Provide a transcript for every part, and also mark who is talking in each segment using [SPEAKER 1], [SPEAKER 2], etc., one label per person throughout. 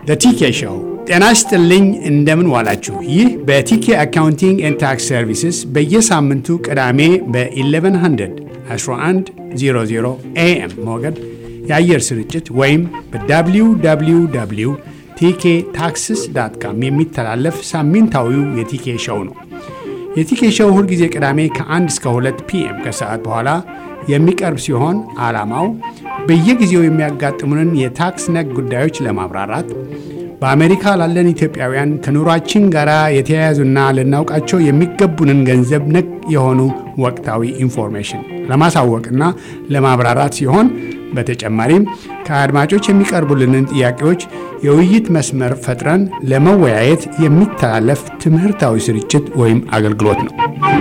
[SPEAKER 1] ቲኬ ሾው። ጤና ይስጥልኝ፣ እንደምን ዋላችሁ። ይህ በቲኬ አካውንቲንግ ኤንድ ታክስ ሰርቪስስ በየሳምንቱ ቅዳሜ በ1100 1100 ኤኤም ሞገድ የአየር ስርጭት ወይም በwww ቲኬ ታክስስ ዳት ካም የሚተላለፍ ሳምንታዊው የቲኬ ሾው ነው። የቲኬ ሾው ሁልጊዜ ቅዳሜ ከ1 እስከ 2 ፒኤም ከሰዓት በኋላ የሚቀርብ ሲሆን ዓላማው በየጊዜው የሚያጋጥሙንን የታክስ ነክ ጉዳዮች ለማብራራት በአሜሪካ ላለን ኢትዮጵያውያን ከኑሯችን ጋር የተያያዙና ልናውቃቸው የሚገቡንን ገንዘብ ነክ የሆኑ ወቅታዊ ኢንፎርሜሽን ለማሳወቅና ለማብራራት ሲሆን በተጨማሪም ከአድማጮች የሚቀርቡልንን ጥያቄዎች የውይይት መስመር ፈጥረን ለመወያየት የሚተላለፍ ትምህርታዊ ስርጭት ወይም አገልግሎት ነው።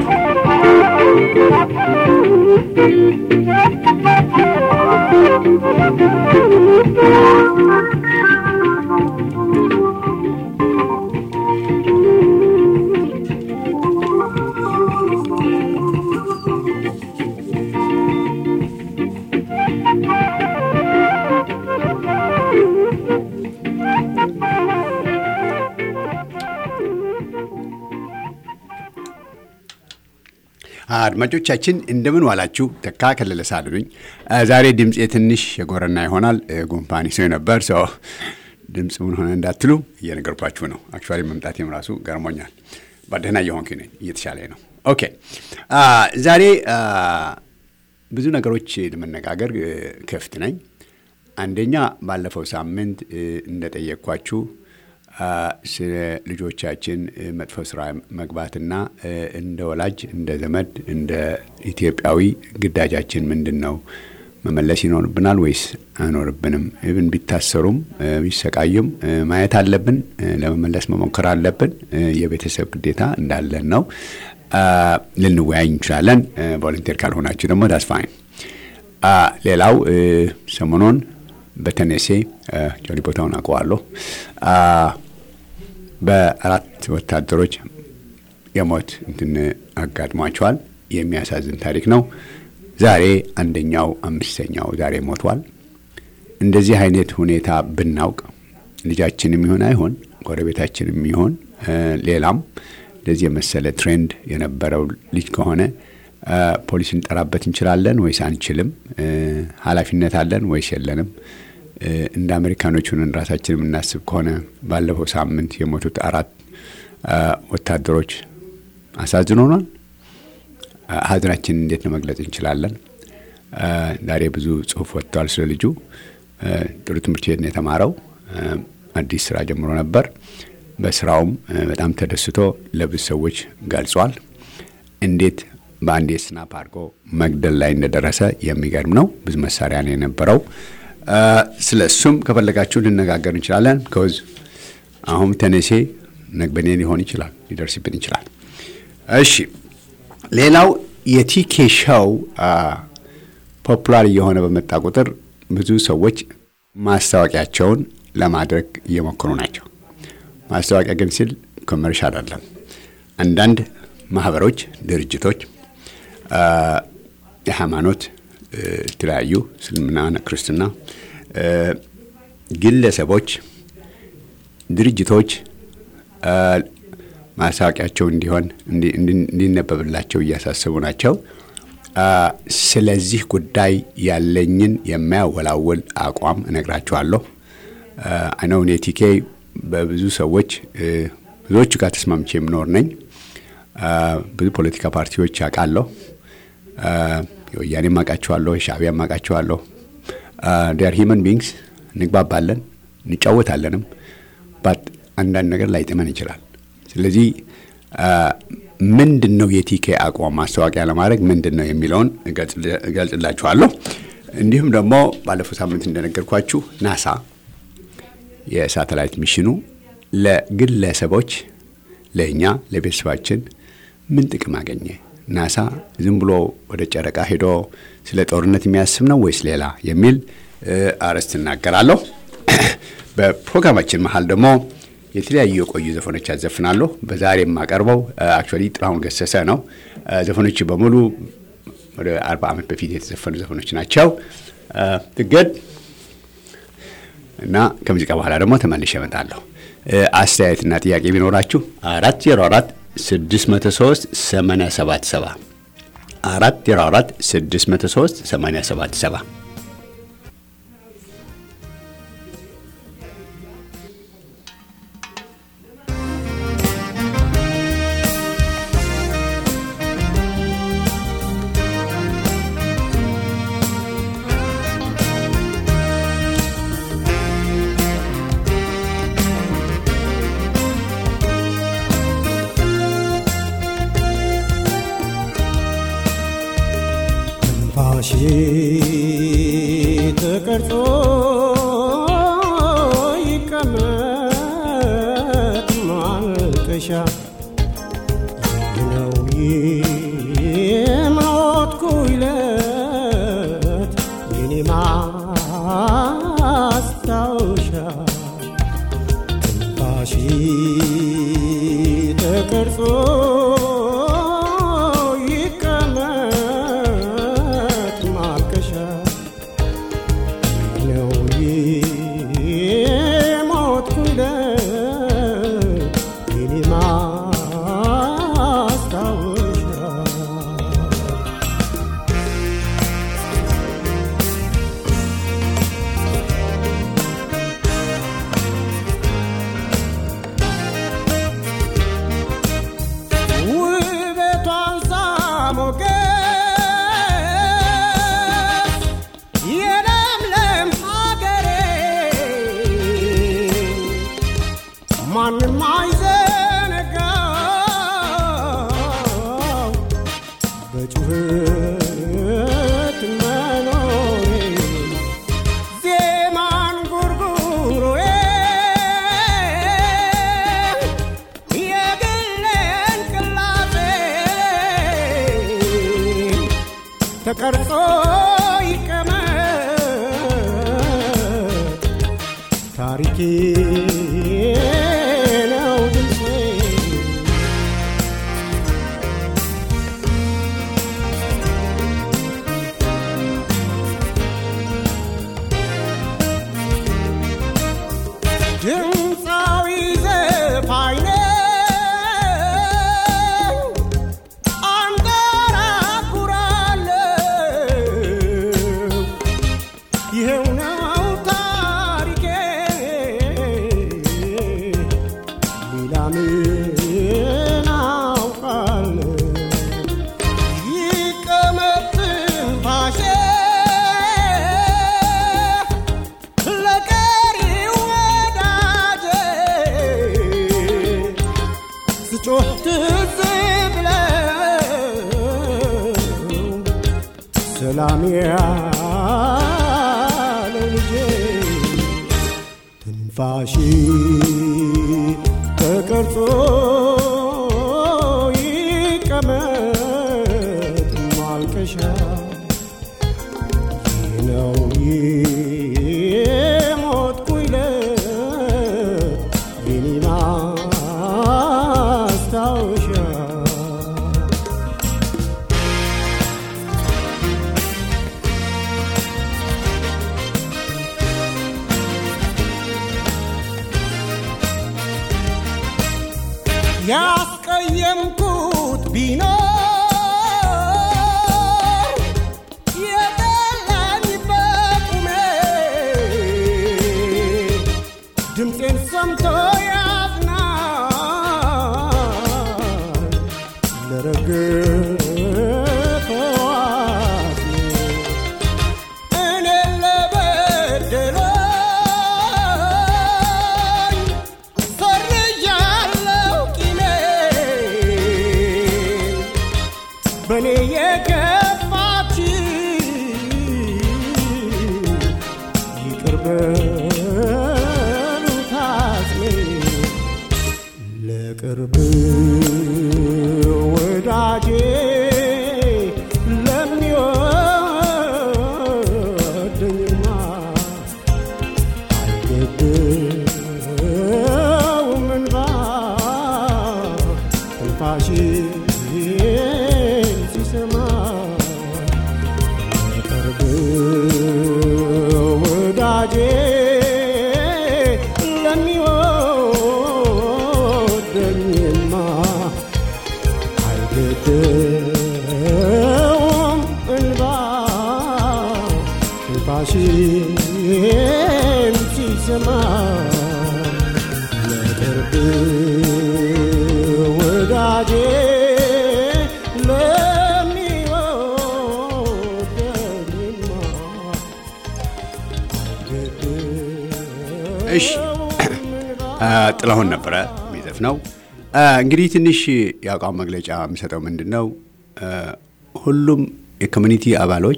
[SPEAKER 1] አድማጮቻችን እንደምን ዋላችሁ። ተካ ከለለ ሳሉ ነኝ። ዛሬ ድምፄ ትንሽ የጎረና ይሆናል። ጉንፋን ይዞኝ ነበር። ሰው ድምፅ ምን ሆነ እንዳትሉ እየነገርኳችሁ ነው። አክቹዋሊ መምጣቴም ራሱ ገርሞኛል። በደህና እየሆንኩ ነኝ፣ እየተሻለ ነው። ኦኬ ዛሬ ብዙ ነገሮች ለመነጋገር ክፍት ነኝ። አንደኛ ባለፈው ሳምንት እንደጠየቅኳችሁ ስለ ልጆቻችን መጥፎ ስራ መግባትና እንደ ወላጅ፣ እንደ ዘመድ፣ እንደ ኢትዮጵያዊ ግዳጃችን ምንድን ነው? መመለስ ይኖርብናል ወይስ አይኖርብንም? ብን ቢታሰሩም ቢሰቃዩም ማየት አለብን፣ ለመመለስ መሞከር አለብን። የቤተሰብ ግዴታ እንዳለን ነው። ልንወያይ እንችላለን። ቮለንቴር ካልሆናችሁ ደግሞ ዳስፋይን። ሌላው ሰሞኑን በተነሴ ጆሊ ቦታውን አውቀዋለሁ በአራት ወታደሮች የሞት እንትን አጋጥሟቸዋል። የሚያሳዝን ታሪክ ነው። ዛሬ አንደኛው አምስተኛው ዛሬ ሞቷል። እንደዚህ አይነት ሁኔታ ብናውቅ ልጃችንም ይሆን አይሆን ጎረቤታችንም ይሆን ሌላም እንደዚህ የመሰለ ትሬንድ የነበረው ልጅ ከሆነ ፖሊስ እንጠራበት እንችላለን ወይስ አንችልም? ኃላፊነት አለን ወይስ የለንም? እንደ አሜሪካኖች ሆነን ራሳችን የምናስብ ከሆነ ባለፈው ሳምንት የሞቱት አራት ወታደሮች አሳዝኖናል። ሀዘናችንን እንዴት ነው መግለጽ እንችላለን? ዛሬ ብዙ ጽሁፍ ወጥተዋል ስለ ልጁ። ጥሩ ትምህርት ቤት ነው የተማረው። አዲስ ስራ ጀምሮ ነበር። በስራውም በጣም ተደስቶ ለብዙ ሰዎች ገልጿል። እንዴት በአንድ ስናፕ አድርጎ መግደል ላይ እንደደረሰ የሚገርም ነው። ብዙ መሳሪያ ነው የነበረው። ስለ እሱም ከፈለጋችሁ ልነጋገር እንችላለን። ከዝ አሁን ተነሴ ነግበኔ ሊሆን ይችላል፣ ሊደርስብን ይችላል። እሺ፣ ሌላው የቲኬ ሾው ፖፑላር እየሆነ በመጣ ቁጥር ብዙ ሰዎች ማስታወቂያቸውን ለማድረግ እየሞከሩ ናቸው። ማስታወቂያ ግን ሲል ኮመርሻል አይደለም። አንዳንድ ማህበሮች፣ ድርጅቶች፣ የሃይማኖት የተለያዩ እስልምና፣ ክርስትና፣ ግለሰቦች፣ ድርጅቶች ማስታወቂያቸው እንዲሆን እንዲነበብላቸው እያሳሰቡ ናቸው። ስለዚህ ጉዳይ ያለኝን የማያወላውል አቋም እነግራችኋለሁ። አይነው እኔ ቲኬ በብዙ ሰዎች ብዙዎቹ ጋር ተስማምቼ የምኖር ነኝ። ብዙ ፖለቲካ ፓርቲዎች አውቃለሁ። የወያኔም አውቃቸዋለሁ፣ የሻዕቢያም አውቃቸዋለሁ። ዲያር ሂመን ቢንግስ እንግባባለን፣ እንጫወታለንም። ባት አንዳንድ ነገር ላይጥመን ይችላል። ስለዚህ ምንድን ነው የቲኬ አቋም ማስታወቂያ ለማድረግ ምንድን ነው የሚለውን እገልጽላችኋለሁ። እንዲሁም ደግሞ ባለፈው ሳምንት እንደነገርኳችሁ ናሳ የሳተላይት ሚሽኑ ለግለሰቦች ለእኛ ለቤተሰባችን ምን ጥቅም አገኘ? ናሳ ዝም ብሎ ወደ ጨረቃ ሄዶ ስለ ጦርነት የሚያስብ ነው ወይስ ሌላ የሚል አርዕስት እናገራለሁ። በፕሮግራማችን መሀል ደግሞ የተለያዩ የቆዩ ዘፈኖች ያዘፍናለሁ። በዛሬ የማቀርበው አክቹዋሊ ጥላሁን ገሰሰ ነው። ዘፈኖቹ በሙሉ ወደ አርባ ዓመት በፊት የተዘፈኑ ዘፈኖች ናቸው። ትገድ እና ከሙዚቃ በኋላ ደግሞ ተመልሼ እመጣለሁ። አስተያየትና ጥያቄ ቢኖራችሁ አራት ዜሮ አራት ስድስት መቶ ሶስት ሰማንያ ሰባት ሰባ አራት ዜሮ አራት ስድስት መቶ ሶስት ሰማንያ ሰባት ሰባ
[SPEAKER 2] ትንፋሽ ተቀርጾ ይቀመጥ ማልቀሻ ነው የሞትኩ ዕለት የኔ ማስታወሻ ትንፋሽ ተቀርጾ ይቀመጥ ማልቀሻ ነው የሞትኩ ዕለት የኔ ማስታወሻ ውበቷን ሳሞገስ የለምለም ሀገሬ ማንም አይዘነጋው በጩኸት መኖሬ ዜማን ጉርጉሮዬ የግሌን ቅላጼ ተቀርጾ ይቀመጥ ታሪኬ ነው ድምፄ ድምፃዊ ዘፋኝ ነኝ አንጎራጉራለሁ ይኸው ነው ታሪኬ ሌላ ምን አውቃለሁ ይቀመጥ ትንፋሼ ለቀሪው ወዳጄ ስጮህ ትዝ ብለው ሰላም ያለ ልጄ ትንፋሽ ተቀርጾ ይቀመጥ ማልቀሻ ይህ ነው የሞትኩ ዕለት የኔ ማስታወሻ ያስቀየምኩት ቢኖር የጠላኝ በቁሜ ድምፄን ሰምቶ ያዝናል ለረገፈው አዝኖ እኔን ለበደለኝ ሰርዣለሁ ቂሜን በእኔ የገፋች ይቅር በሉት አጽሜን ለቅርብ ወዳጄ ለሚወደኝማ አይገድም እንባ ትንፋሽ ሲሰማ ለቅርብ ወዳጄ ባልሰማ ለቅርብ ወዳጄ ለሚወደኝማ
[SPEAKER 1] እሺ ጥላሁን ነበረ የሚዘፍነው። እንግዲህ ትንሽ የአቋም መግለጫ የሚሰጠው ምንድን ነው? ሁሉም የኮሚኒቲ አባሎች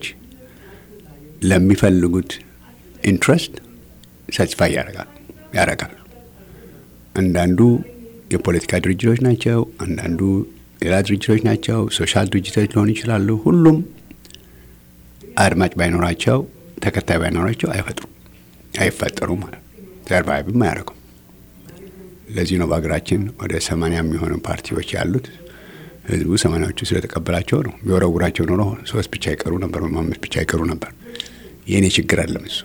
[SPEAKER 1] ለሚፈልጉት ኢንትረስት ሳቲስፋይ ያደርጋል ያደርጋል። አንዳንዱ የፖለቲካ ድርጅቶች ናቸው፣ አንዳንዱ ሌላ ድርጅቶች ናቸው፣ ሶሻል ድርጅቶች ሊሆኑ ይችላሉ። ሁሉም አድማጭ ባይኖራቸው ተከታይ ባይኖራቸው አይፈጥሩም አይፈጠሩም ማለት ሰርቫይቭም አያደርጉም። ለዚህ ነው በሀገራችን ወደ ሰማንያ የሚሆኑ ፓርቲዎች ያሉት። ህዝቡ ሰማንያዎቹ ስለተቀበላቸው ነው። ቢወረውራቸው ኖሮ ሶስት ብቻ ይቀሩ ነበር፣ ወይም አምስት ብቻ ይቀሩ ነበር። የእኔ ችግር አለም እሱ።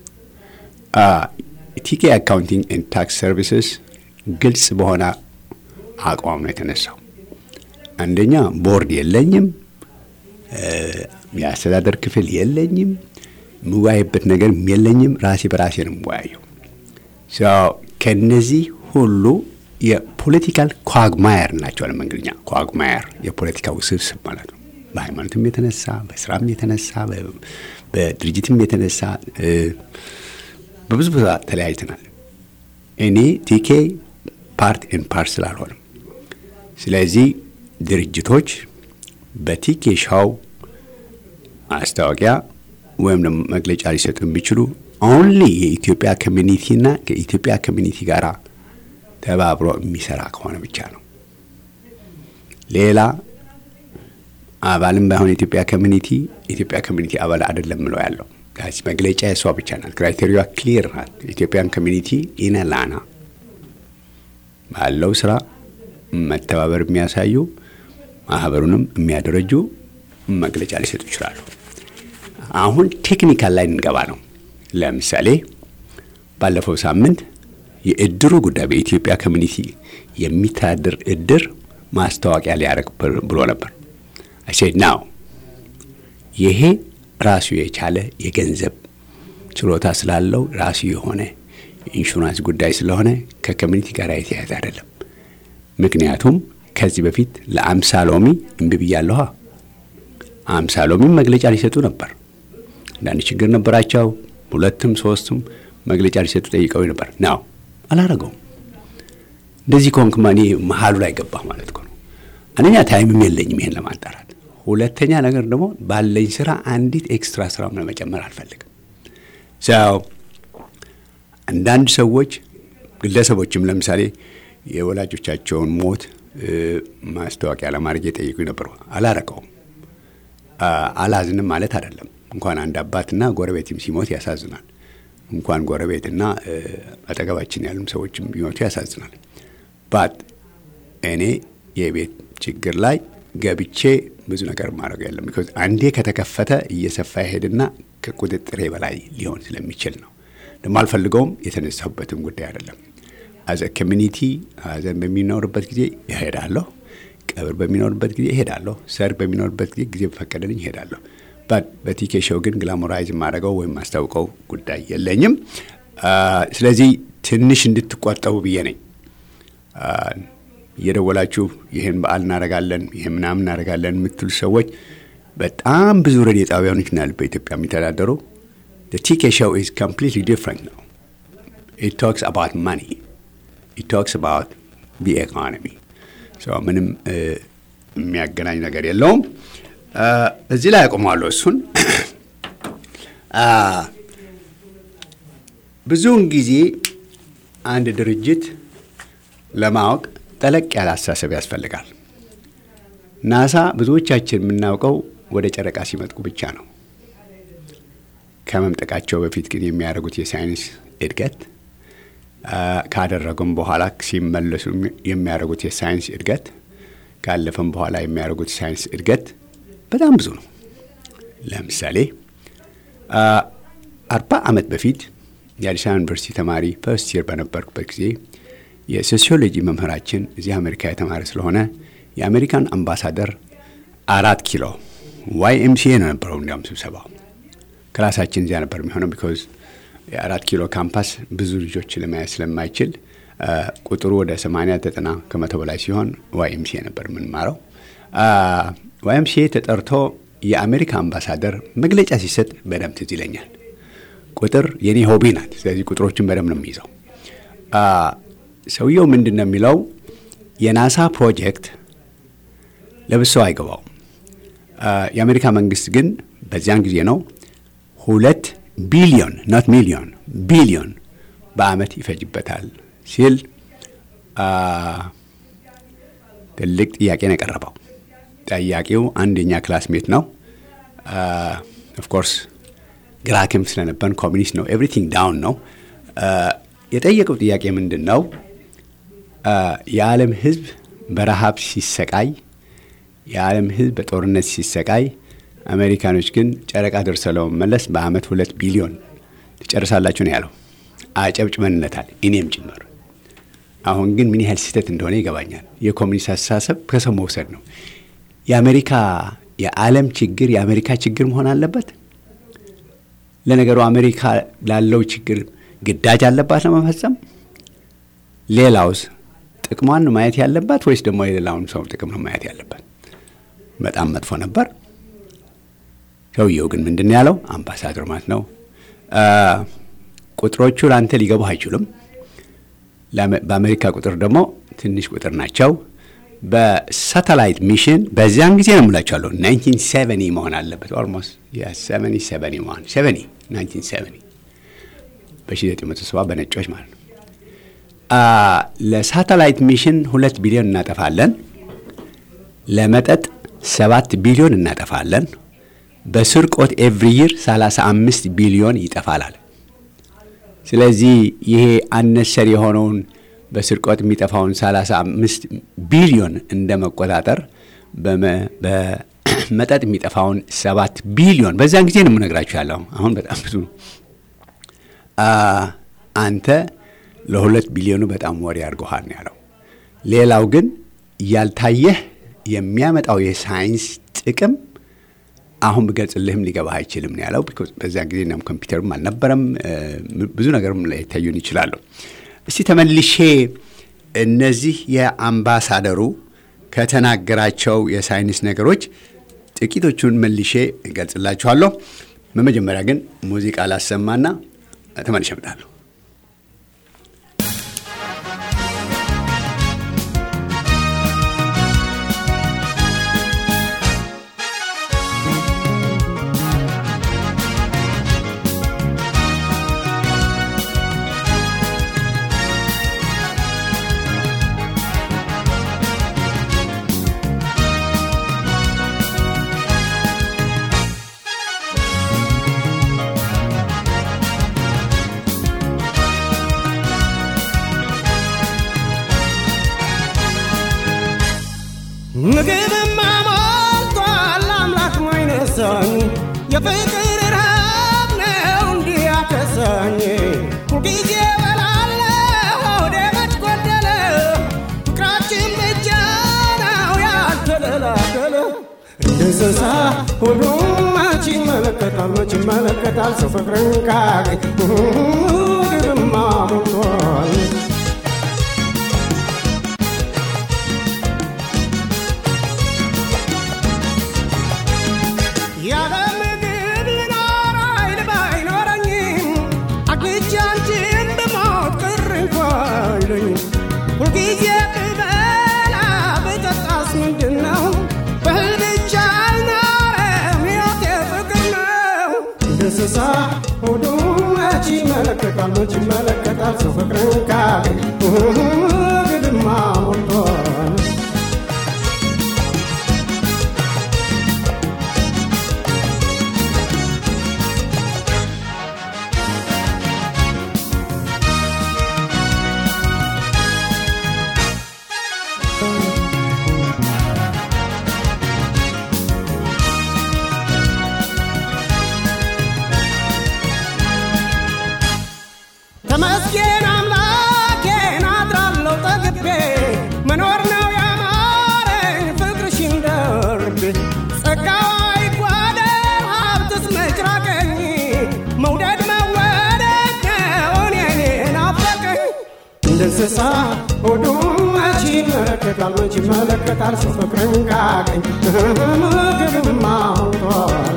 [SPEAKER 1] ቲኬ አካውንቲንግ ኤንድ ታክስ ሰርቪስስ ግልጽ በሆነ አቋም ነው የተነሳው። አንደኛ ቦርድ የለኝም፣ የአስተዳደር ክፍል የለኝም፣ የምወያይበት ነገር የለኝም። ራሴ በራሴ ነው የምወያየው። ከነዚህ ሁሉ የፖለቲካል ኳግማየር ናቸው። በእንግሊዝኛ ኳግማየር የፖለቲካ ውስብስብ ማለት ነው። በሃይማኖትም የተነሳ በስራም የተነሳ በድርጅትም የተነሳ በብዙ ቦታ ተለያይተናል። እኔ ቲኬ ፓርት ኤን ፓርት ስላልሆንም፣ ስለዚህ ድርጅቶች በቲኬ ሻው ማስታወቂያ ወይም ደግሞ መግለጫ ሊሰጡ የሚችሉ ኦንሊ የኢትዮጵያ ኮሚኒቲና ከኢትዮጵያ ኮሚኒቲ ጋር ተባብሮ የሚሰራ ከሆነ ብቻ ነው። ሌላ አባልም ባይሆን የኢትዮጵያ ኮሚኒቲ የኢትዮጵያ ኮሚኒቲ አባል አይደለም ምለው ያለው መግለጫ የሷ ብቻ ናት። ክራይቴሪያ ክሊር ናት። ኢትዮጵያን ኮሚኒቲ ኢነላና ባለው ስራ መተባበር የሚያሳዩ ማህበሩንም የሚያደረጁ መግለጫ ሊሰጡ ይችላሉ። አሁን ቴክኒካል ላይ እንገባ ነው። ለምሳሌ ባለፈው ሳምንት የእድሩ ጉዳይ በኢትዮጵያ ኮሚኒቲ የሚተዳደር እድር ማስታወቂያ ሊያደርግ ብሎ ነበር። አሴድ ናው ይሄ ራሱ የቻለ የገንዘብ ችሎታ ስላለው ራሱ የሆነ ኢንሹራንስ ጉዳይ ስለሆነ ከኮሚኒቲ ጋር የተያያዘ አይደለም። ምክንያቱም ከዚህ በፊት ለአምሳ ሎሚ እምቢ ብያለሁ። አምሳ ሎሚም መግለጫ ሊሰጡ ነበር። አንዳንድ ችግር ነበራቸው። ሁለትም ሶስትም መግለጫ ሊሰጡ ጠይቀው ነበር። ናው አላረገውም። እንደዚህ ከሆንክማ እኔ መሀሉ ላይ ገባህ ማለት ነው። አንደኛ ታይምም የለኝም ይሄን ለማጣራት፣ ሁለተኛ ነገር ደግሞ ባለኝ ስራ አንዲት ኤክስትራ ስራ ለመጨመር አልፈልግም። ሰው አንዳንድ ሰዎች ግለሰቦችም ለምሳሌ የወላጆቻቸውን ሞት ማስታወቂያ ለማድረግ የጠየቁ ነበሩ። አላረገውም። አላዝንም ማለት አይደለም። እንኳን አንድ አባትና ጎረቤትም ሲሞት ያሳዝናል። እንኳን ጎረቤትና አጠገባችን ያሉም ሰዎችም ቢሞቱ ያሳዝናል። ባት እኔ የቤት ችግር ላይ ገብቼ ብዙ ነገር ማድረግ የለም። ቢኮዝ አንዴ ከተከፈተ እየሰፋ ይሄድና ከቁጥጥሬ በላይ ሊሆን ስለሚችል ነው። ደግሞ አልፈልገውም። የተነሳሁበትም ጉዳይ አይደለም። አዘ ኮሚኒቲ ሀዘን በሚኖርበት ጊዜ ይሄዳለሁ። ቀብር በሚኖርበት ጊዜ ይሄዳለሁ። ሰርግ በሚኖርበት ጊዜ ጊዜ በፈቀደልኝ ይሄዳለሁ። በቲኬ ሾው ግን ግላሞራይዝ የማደርገው ወይም ማስታውቀው ጉዳይ የለኝም። ስለዚህ ትንሽ እንድትቆጠቡ ብዬ ነኝ። እየደወላችሁ ይህን በዓል እናደርጋለን፣ ይህን ምናምን እናደርጋለን የምትሉ ሰዎች በጣም ብዙ ሬዲዮ ጣቢያኖች ናል በኢትዮጵያ የሚተዳደሩ ቲኬ ሾው ኢዝ ኮምፕሊትሊ ዲፍረንት ነው። ኢት ቶክስ አባውት ማኒ ኢት ቶክስ አባውት ዲ ኢኮኖሚ ምንም የሚያገናኝ ነገር የለውም። እዚህ ላይ አቆማለሁ። እሱን ብዙውን ጊዜ አንድ ድርጅት ለማወቅ ጠለቅ ያለ አስተሳሰብ ያስፈልጋል። ናሳ ብዙዎቻችን የምናውቀው ወደ ጨረቃ ሲመጥቁ ብቻ ነው። ከመምጠቃቸው በፊት ግን የሚያደርጉት የሳይንስ እድገት ካደረጉም በኋላ ሲመለሱ የሚያደርጉት የሳይንስ እድገት ካለፈም በኋላ የሚያደርጉት ሳይንስ እድገት በጣም ብዙ ነው። ለምሳሌ አርባ ዓመት በፊት የአዲስ አበባ ዩኒቨርሲቲ ተማሪ ፈርስት ይር በነበርኩበት ጊዜ የሶሲዮሎጂ መምህራችን እዚህ አሜሪካ የተማረ ስለሆነ የአሜሪካን አምባሳደር አራት ኪሎ ዋይ ኤምሲኤ ነው ነበረው። እንዲያውም ስብሰባው ክላሳችን እዚያ ነበር የሚሆነው ቢኮዝ የአራት ኪሎ ካምፓስ ብዙ ልጆች ለመያዝ ስለማይችል ቁጥሩ ወደ 80 90 ከመቶ በላይ ሲሆን ዋይኤምሲኤ ነበር የምንማረው። ዋይኤምሲኤ ተጠርቶ የአሜሪካ አምባሳደር መግለጫ ሲሰጥ በደንብ ትዝ ይለኛል። ቁጥር የኔ ሆቢ ናት። ስለዚህ ቁጥሮችን በደንብ ነው የሚይዘው። ሰውየው ምንድን ነው የሚለው የናሳ ፕሮጀክት ለብሰው አይገባውም። የአሜሪካ መንግስት ግን በዚያን ጊዜ ነው ሁለት ቢሊዮን ኖት ሚሊዮን ቢሊዮን በአመት ይፈጅበታል ሲል ትልቅ ጥያቄ ነው የቀረበው። ጠያቂው አንደኛ ክላስሜት ነው። ኦፍኮርስ ግራ ክንፍ ስለነበን ኮሚኒስት ነው። ኤቭሪቲንግ ዳውን ነው። የጠየቀው ጥያቄ ምንድን ነው? የዓለም ህዝብ በረሃብ ሲሰቃይ፣ የዓለም ህዝብ በጦርነት ሲሰቃይ፣ አሜሪካኖች ግን ጨረቃ ደርሰው ለመመለስ በአመት ሁለት ቢሊዮን ትጨርሳላችሁ ነው ያለው። አጨብጭበንለታል፣ እኔም ጭምር። አሁን ግን ምን ያህል ስህተት እንደሆነ ይገባኛል። የኮሚኒስት አስተሳሰብ ከሰው መውሰድ ነው። የአሜሪካ የዓለም ችግር የአሜሪካ ችግር መሆን አለበት። ለነገሩ አሜሪካ ላለው ችግር ግዳጅ አለባት ለመፈጸም። ሌላውስ ጥቅሟን ነው ማየት ያለባት ወይስ ደግሞ የሌላውን ሰው ጥቅም ነው ማየት ያለባት? በጣም መጥፎ ነበር። ሰውየው ግን ምንድን ያለው አምባሳደር ማለት ነው ቁጥሮቹ ለአንተ ሊገቡ አይችሉም። በአሜሪካ ቁጥር ደግሞ ትንሽ ቁጥር ናቸው። በሳተላይት ሚሽን በዚያን ጊዜ ነው የምላቸዋለሁ 1970 መሆን አለበት። ኦልሞስት ሰቨኒ ሰቨኒ መሆን ሰቨኒ 1970 በ1970 በነጮች ማለት ነው። ለሳተላይት ሚሽን ሁለት ቢሊዮን እናጠፋለን። ለመጠጥ ሰባት ቢሊዮን እናጠፋለን። በስርቆት ኤቭሪ ይር 35 ቢሊዮን ይጠፋላል። ስለዚህ ይሄ አነሰር የሆነውን በስርቆት የሚጠፋውን 35 ቢሊዮን እንደ መቆጣጠር በመጠጥ የሚጠፋውን ሰባት ቢሊዮን በዚያን ጊዜ ነው የምነግራችሁ ያለው። አሁን በጣም ብዙ ነው። አንተ ለሁለት ቢሊዮኑ በጣም ወሬ አድርገሃል ነው ያለው። ሌላው ግን ያልታየህ የሚያመጣው የሳይንስ ጥቅም አሁን ብገልጽልህም ሊገባህ አይችልም ነው ያለው። በዚያን ጊዜ እናም ኮምፒውተርም አልነበረም። ብዙ ነገርም ላይታዩን ይችላሉ። እስቲ ተመልሼ እነዚህ የአምባሳደሩ ከተናገራቸው የሳይንስ ነገሮች ጥቂቶቹን መልሼ እገልጽላችኋለሁ። በመጀመሪያ ግን ሙዚቃ ላሰማና ተመልሼ እመጣለሁ።
[SPEAKER 2] ምግብማ ሞልቷል አምላክ ማይነሳኝ የፍቅር ረሃብ ነው እንዲህ ያከሳኝ ሁልጊዜ በላለሁ ሆዴ መች ጎደለ ፍቅራችን ብቻ ነው ያልተለላከለ እንደ እንስሳ ሁሉም መች ይመለከታል መች ይመለከታል ሰው ፍቅርን ካገኝ ምግብማ ሞልቷል ያለ ምግብ ልኖር ኃይል ባይኖረኝም አግኝቼ አንቺን ብሞት ቅር እንኳ አይለኝም። ሁልጊዜ ብበላ ብጠጣስ ምንድን ነው? በእህል ብቻ አልኖርም ሕይወቴ ፍቅር ነው። እንደ እንስሳ ሆዱ መች ይመለከታል መች ይመለከታል ሰው ፍቅርን ካገኝ ግድማ ሞልቷል ተመስገን አምላኬን አድራለሁ እንደ እንስሳ ሆዱ መች ይመለከታል መች ይመለከታል ሰው ፍቅርን ካገኝ ምግብማ ሞልቷል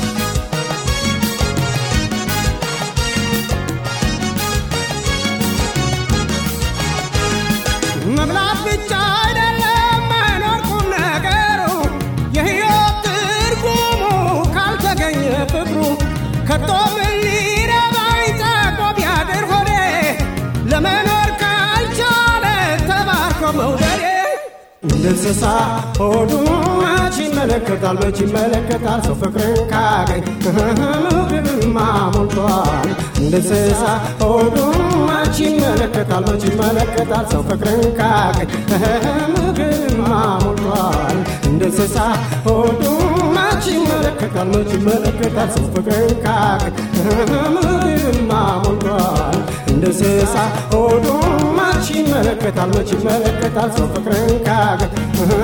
[SPEAKER 2] መብላት ብቻ አይደለም መኖር ቁም ነገሩ የሕይወት ትርጉሙ ካልተገኘ ፍቅሩ ከቶ ምን ሊረባኝ ጠቆ ቢያድር ሆዴ ለመኖር ካልቻለ ተባርኮ መውደዴ እንደ እንስሳ ሆዱ መች ይመለከታል መች ይመለከታል ሰው ፍቅርን ካገኝ ምግብማ ሞልቷል እንደ እንስሳ ሆዱ መች ይመለከታል መች ይመለከታል ሰው ፍቅርን ካገኝ ምግብማ ሞልቷል እንደ እንስሳ ሆዱ መች ይመለከታል መች ይመለከታል ሰው ፍቅርን ካገኝ ምግብማ ሞልቷል እንደ እንስሳ ሆዱ መች ይመለከታል መች ይመለከታል ሰው ፍቅርን ካገኝ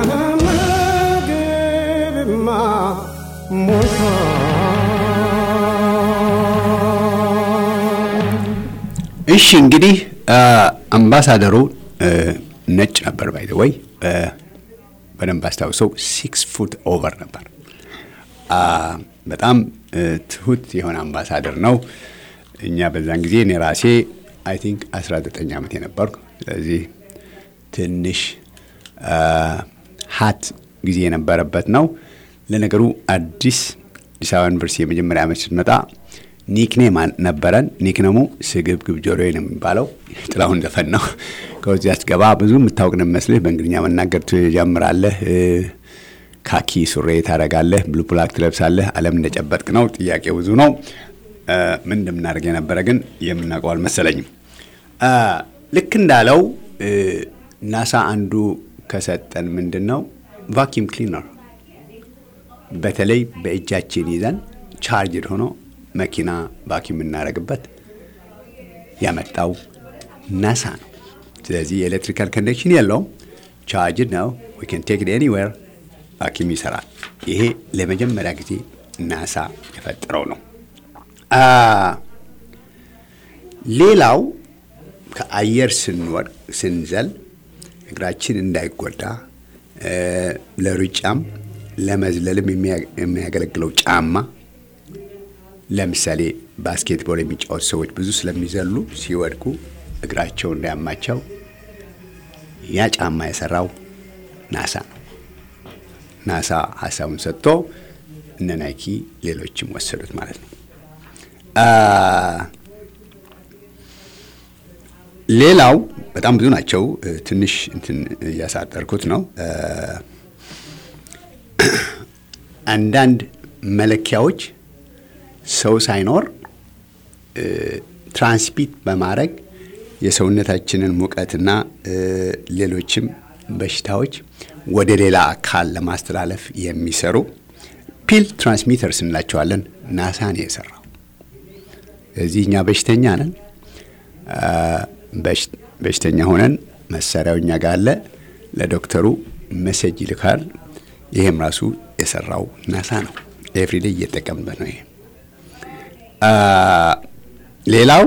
[SPEAKER 2] ምግብማ ሞልቷል
[SPEAKER 1] እሺ እንግዲህ አምባሳደሩ ነጭ ነበር ባይ ወይ በደንብ አስታውሰው ሲክስ ፉት ኦቨር ነበር። በጣም ትሁት የሆነ አምባሳደር ነው። እኛ በዛን ጊዜ እኔ ራሴ አይ ቲንክ 19 ዓመት የነበርኩ ስለዚህ ትንሽ ሀት ጊዜ የነበረበት ነው። ለነገሩ አዲስ አዲስ አበባ ዩኒቨርሲቲ የመጀመሪያ ዓመት ስትመጣ ኒክኔም ነበረን። ኒክነሙ ስግብግብ ጆሮዬ ነው የሚባለው። ጥላሁን ዘፈን ነው። ከዚያ ስትገባ ብዙ የምታውቅ ነው የሚመስልህ። በእንግሊዝኛ መናገር ትጀምራለህ። ካኪ ሱሬ ታደርጋለህ፣ ብሉ ብላክ ትለብሳለህ። ዓለም እንደጨበጥክ ነው። ጥያቄ ብዙ ነው። ምን እንደምናደርግ የነበረ ግን የምናውቀው አልመሰለኝም። ልክ እንዳለው ናሳ አንዱ ከሰጠን ምንድን ነው ቫኪም ክሊነር በተለይ በእጃችን ይዘን ቻርጅድ ሆኖ መኪና ቫኪም የምናደርግበት ያመጣው ናሳ ነው። ስለዚህ የኤሌክትሪካል ኮኔክሽን የለውም፣ ቻርጅድ ነው። ዊ ካን ቴክ ኢት ኤኒዌር ቫኪም ይሰራል። ይሄ ለመጀመሪያ ጊዜ ናሳ የፈጠረው ነው። ሌላው ከአየር ስንወድቅ ስንዘል እግራችን እንዳይጎዳ ለሩጫም ለመዝለልም የሚያገለግለው ጫማ ለምሳሌ ባስኬትቦል የሚጫወቱ ሰዎች ብዙ ስለሚዘሉ ሲወድቁ እግራቸው እንዳያማቸው ያ ጫማ የሰራው ናሳ ነው። ናሳ ሀሳቡን ሰጥቶ እነ ናይኪ ሌሎችም ወሰዱት ማለት ነው። ሌላው በጣም ብዙ ናቸው። ትንሽ እንትን እያሳጠርኩት ነው። አንዳንድ መለኪያዎች ሰው ሳይኖር ትራንስሚት በማድረግ የሰውነታችንን ሙቀትና ሌሎችም በሽታዎች ወደ ሌላ አካል ለማስተላለፍ የሚሰሩ ፒል ትራንስሚተርስ እንላቸዋለን። ናሳ ነው የሰራው። እዚህ እኛ በሽተኛ ነን። በሽተኛ ሆነን መሳሪያው እኛ ጋር አለ። ለዶክተሩ መሴጅ ይልካል። ይሄም ራሱ የሰራው ናሳ ነው። ኤቭሪዴ እየጠቀምበት ነው። ይሄ ሌላው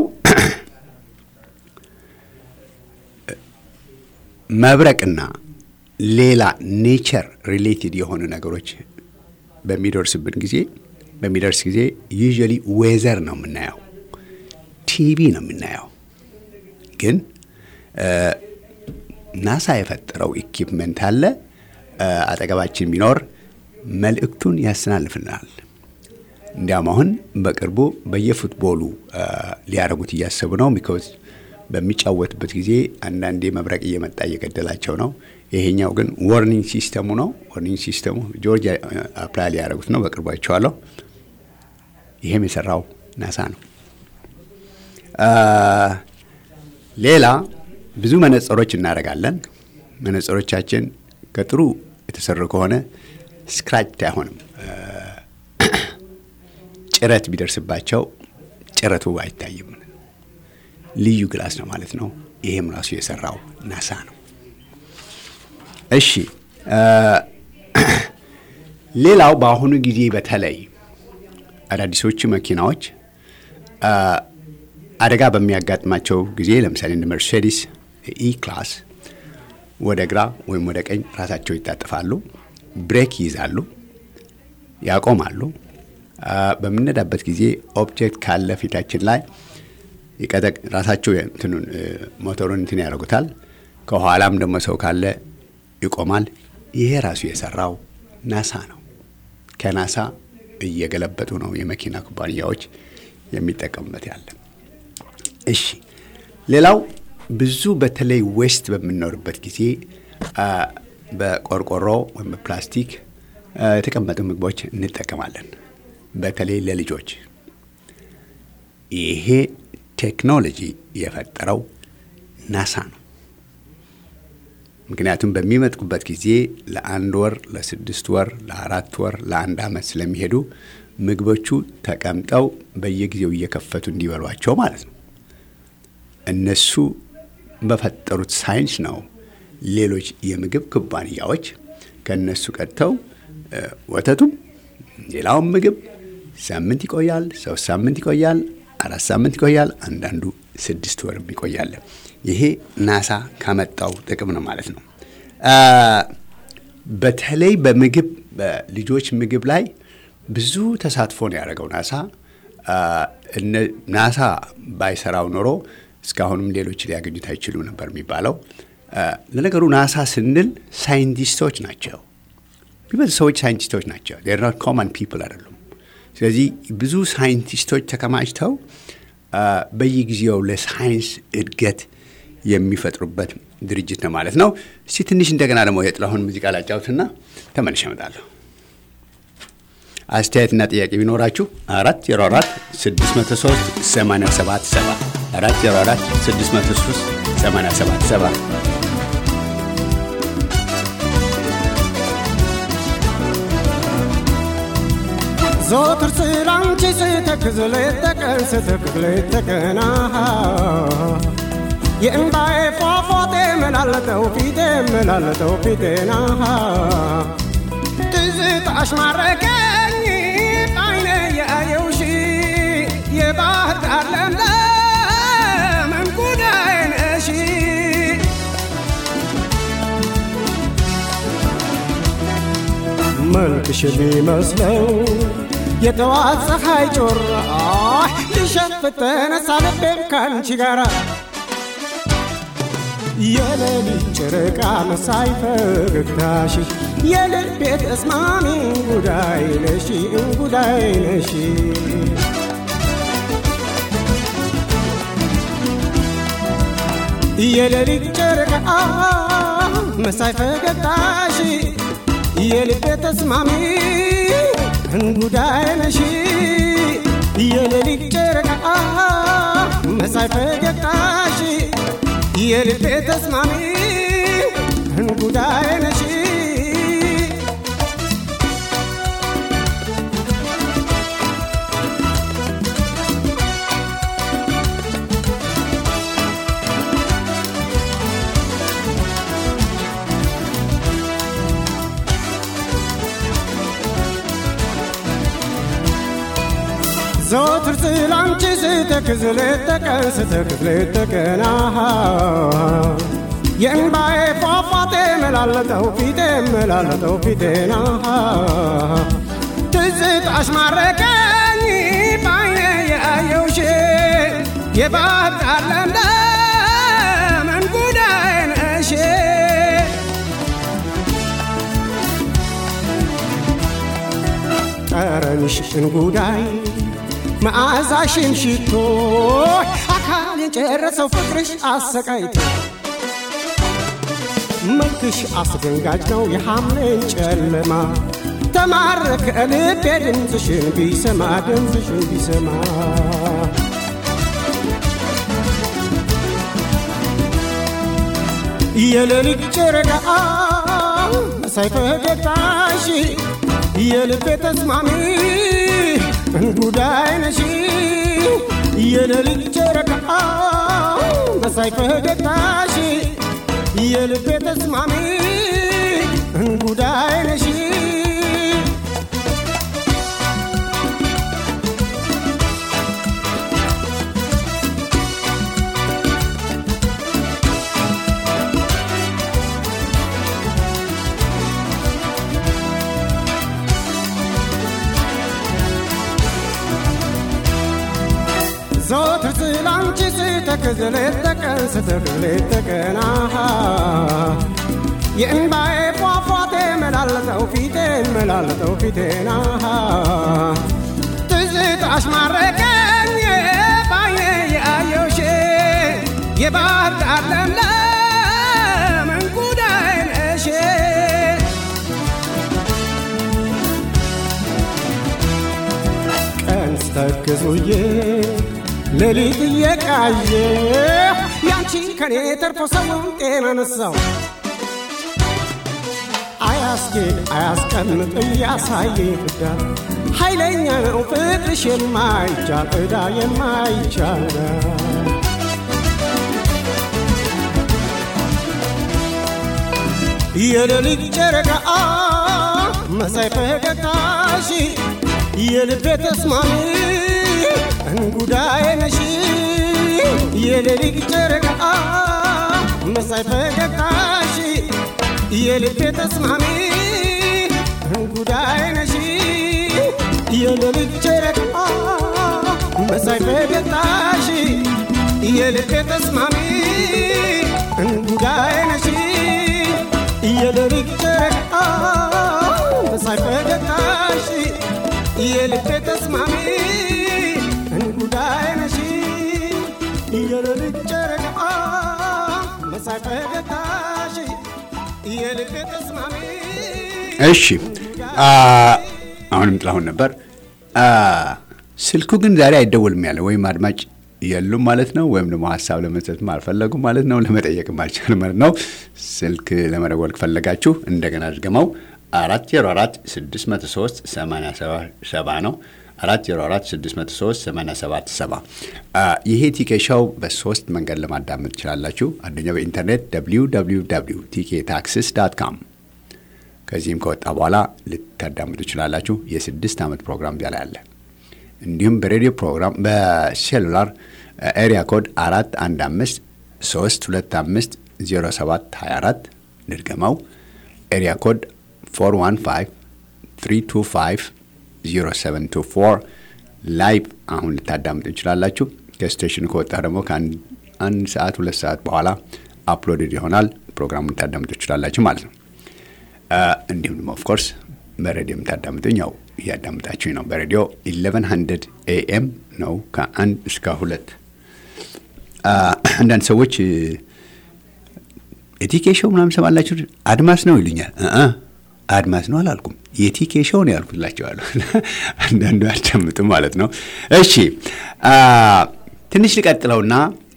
[SPEAKER 1] መብረቅና ሌላ ኔቸር ሪሌትድ የሆኑ ነገሮች በሚደርስብን ጊዜ በሚደርስ ጊዜ ዩዥዋሊ ዌዘር ነው የምናየው፣ ቲቪ ነው የምናየው። ግን ናሳ የፈጠረው ኢኪፕመንት አለ አጠገባችን ቢኖር መልእክቱን ያስተላልፍልናል። እንዲያም አሁን በቅርቡ በየፉትቦሉ ሊያደርጉት እያሰቡ ነው። ቢኮዝ በሚጫወትበት ጊዜ አንዳንዴ መብረቅ እየመጣ እየገደላቸው ነው። ይሄኛው ግን ዋርኒንግ ሲስተሙ ነው። ዋርኒንግ ሲስተሙ ጆርጂያ አፕላይ ሊያደርጉት ነው። በቅርቡ አይቼዋለሁ። ይሄም የሰራው ናሳ ነው። ሌላ ብዙ መነጽሮች እናደርጋለን። መነጽሮቻችን ከጥሩ የተሰሩ ከሆነ ስክራች አይሆንም። ጭረት ቢደርስባቸው ጭረቱ አይታይም። ልዩ ግላስ ነው ማለት ነው። ይሄም ራሱ የሰራው ናሳ ነው። እሺ፣ ሌላው በአሁኑ ጊዜ በተለይ አዳዲሶቹ መኪናዎች አደጋ በሚያጋጥማቸው ጊዜ ለምሳሌ እንደ መርሴዲስ ኢ ክላስ ወደ ግራ ወይም ወደ ቀኝ ራሳቸው ይታጠፋሉ፣ ብሬክ ይይዛሉ፣ ያቆማሉ። በምንነዳበት ጊዜ ኦብጀክት ካለ ፊታችን ላይ ራሳቸው እንትኑን ሞተሩን እንትን ያደርጉታል። ከኋላም ደግሞ ሰው ካለ ይቆማል። ይሄ ራሱ የሰራው ናሳ ነው። ከናሳ እየገለበጡ ነው የመኪና ኩባንያዎች የሚጠቀሙበት ያለ። እሺ፣ ሌላው ብዙ በተለይ ዌስት በምንኖርበት ጊዜ በቆርቆሮ ወይም በፕላስቲክ የተቀመጡ ምግቦች እንጠቀማለን። በተለይ ለልጆች ይሄ ቴክኖሎጂ የፈጠረው ናሳ ነው። ምክንያቱም በሚመጥቁበት ጊዜ ለአንድ ወር፣ ለስድስት ወር፣ ለአራት ወር፣ ለአንድ ዓመት ስለሚሄዱ ምግቦቹ ተቀምጠው በየጊዜው እየከፈቱ እንዲበሏቸው ማለት ነው። እነሱ በፈጠሩት ሳይንስ ነው ሌሎች የምግብ ኩባንያዎች ከእነሱ ቀድተው ወተቱም ሌላውም ምግብ ሳምንት ይቆያል፣ ሶስት ሳምንት ይቆያል፣ አራት ሳምንት ይቆያል፣ አንዳንዱ ስድስት ወርም ይቆያል። ይሄ ናሳ ካመጣው ጥቅም ነው ማለት ነው። በተለይ በምግብ በልጆች ምግብ ላይ ብዙ ተሳትፎ ነው ያደረገው ናሳ። ናሳ ባይሰራው ኖሮ እስካሁንም ሌሎች ሊያገኙት አይችሉ ነበር የሚባለው። ለነገሩ ናሳ ስንል ሳይንቲስቶች ናቸው። ቢበዙ ሰዎች ሳይንቲስቶች ናቸው። ር ኖት ኮመን ፒፕል አይደሉም። ስለዚህ ብዙ ሳይንቲስቶች ተከማችተው በየጊዜው ለሳይንስ እድገት የሚፈጥሩበት ድርጅት ነው ማለት ነው። እስቲ ትንሽ እንደገና ደግሞ የጥላሁን ሙዚቃ ላጫውትና ተመልሼ እመጣለሁ። አስተያየትና ጥያቄ ቢኖራችሁ አራት ዜሮ አራት ስድስት መቶ ሶስት ሰማንያ ሰባት ሰባ አራት ዜሮ አራት ስድስት መቶ ሶስት ሰማንያ ሰባት ሰባ
[SPEAKER 2] ዘወትር ስላንቺ ስተክዝ ሌት ተቀን ስተክዝ ሌት ተቀን የእምባዬ ፏፏቴ መላለጠው ፊቴ መላለጠው ፊቴና ትዝታሽ ማረከኝ አይነ ያየውሽ የባህር ዳር ለምለም እንጉዳዬ ነሽ መልክሽ የሚመስለው የጠዋት ፀሐይ ጮራ ሊሸፍት ተነሳ ልቤም ካንቺ ጋራ የሌሊት ጨረቃ መሳይ ፈገግታሽ የልቤ ተስማሚ እንጉዳይ ነሽ እንጉዳይ ነሽ የሌሊት ጨረቃ መሳይ ፈገግታሽ የልቤ ተስማሚ እንጉዳይ ነሽ የሌሊት ጨረቃ መሳይ ፈገግታሽ የልቤ ተስማሚ እንጉዳይ ነሽ ዘወትር ስላንቺ ስተክዝ ሌት ተቀን ስተክዝ ሌት ተቀን የእንባዬ ፏፏቴ መላለጠው ፊቴ መላለጠው ፊቴና ትዝታሽ ማረከኝ ባይኔ ያየውሽ የባህር ዳር ለምለም እንጉዳይ ነሽ ጠረንሽ እንጉዳይ መዓዛሽን ሽቶ አካል የጨረሰው ፍቅርሽ አሰቃይቶ መልክሽ አስደንጋጭ ነው የሐምሌን ጨለማ ተማረከ ልቤ ድምፅሽን ቢሰማ ድምፅሽን ቢሰማ የሌሊት ጨረቃ መሳይ ፈገግታሽ የልቤ ተስማሚ እንጉዳይ ነሽ የሌሊት ጨረቃ መሳይ ፈገግታሽ የልቤ ተስማሚ እንጉዳይ ነሽ ስተክዝ ሌት ተቀን ስተክዝ ሌት ተቀን አሃ የእንባዬ ፏፏቴ መላለጠው ፊቴን መላለጠው ፊቴን አሃ ትዝታሽ ማረከኝ ባይኔ ያየውሽ የባህር ዳር ለምለም እንጉዳይ ነሽ ቀን ስተክዙዬ ሌሊት እየቃየ ያንቺ ከኔ ተርፎ ሰውን ጤና ነሳው አያስጌጥ አያስቀምጥ እያሳየ ፍዳ ኃይለኛ ነው ፍቅርሽ የማይቻል ዕዳ የማይቻል የሌሊት ጨረቃ መሳይ ፈገግታሽ የልቤ ተስማሚ እንጉዳዬ ነሽ የሌሊት ጨረቃ መሳይ ፈገግታሽ የልቤ ተስማሚ እንጉዳዬ ነሽ የሌሊት ጨረቃ መሳይ ፈገግታሽ የልቤ ተስማሚ እንጉዳዬ ነሽ የሌሊት ጨረቃ መሳይ ፈገግታሽ የልቤ ተስማሚ እንጉዳይ ነሽ የሌሊት ጨረቃ መሳይ ፈገግታሽ የልቤ ተስማሚ
[SPEAKER 1] እሺ አሁንም ጥላሁን ነበር። ስልኩ ግን ዛሬ አይደወልም ያለ ወይም አድማጭ የሉም ማለት ነው፣ ወይም ደግሞ ሀሳብ ለመስጠትም አልፈለጉም ማለት ነው፣ ለመጠየቅም አልቻልም ማለት ነው። ስልክ ለመደወል ከፈለጋችሁ እንደገና ድገመው አራት ዜሮ አራት ስድስት መቶ ሶስት ሰማንያ ሰባ ነው። አራት ዜሮ አራት ስድስት መቶ ሶስት ሰማንያ ሰባት ሰባ ይሄ ቲኬ ሾው በሶስት መንገድ ለማዳመጥ ትችላላችሁ። አንደኛው በኢንተርኔት ደብሊው ደብሊው ደብሊው ቲኬ ታክሲስ ዳት ካም ከዚህም ከወጣ በኋላ ልታዳምጡ ትችላላችሁ። የስድስት ዓመት ፕሮግራም ዚያ ላይ አለ። እንዲሁም በሬዲዮ ፕሮግራም በሴሉላር ኤሪያ ኮድ አራት አንድ አምስት ሶስት ሁለት አምስት ዜሮ ሰባት ሀያ አራት ድርገመው ኤሪያ ኮድ ፎር ዋን ፋይቭ ትሪ ቱ ፋይቭ ዜሮ ሰቨን ቱ ፎር ላይቭ አሁን ልታዳምጡ ትችላላችሁ። ከስቴሽኑ ከወጣ ደግሞ ከአንድ ሰዓት ሁለት ሰዓት በኋላ አፕሎድድ ይሆናል። ፕሮግራሙን ልታዳምጡ ትችላላችሁ ማለት ነው። እንዲሁም ደግሞ ኦፍኮርስ በሬዲዮ የምታዳምጡኝ ያው እያዳምጣችሁኝ ነው። በሬዲዮ 1100 ኤኤም ነው ከአንድ እስከ ሁለት። አንዳንድ ሰዎች የቲኬ ሾው ምናምን ሰማላችሁ አድማስ ነው ይሉኛል። አድማስ ነው አላልኩም፣ የቲኬ ሾው ነው ያልኩላቸዋለሁ። አንዳንዱ አዳምጡ ማለት ነው። እሺ ትንሽ ልቀጥለውና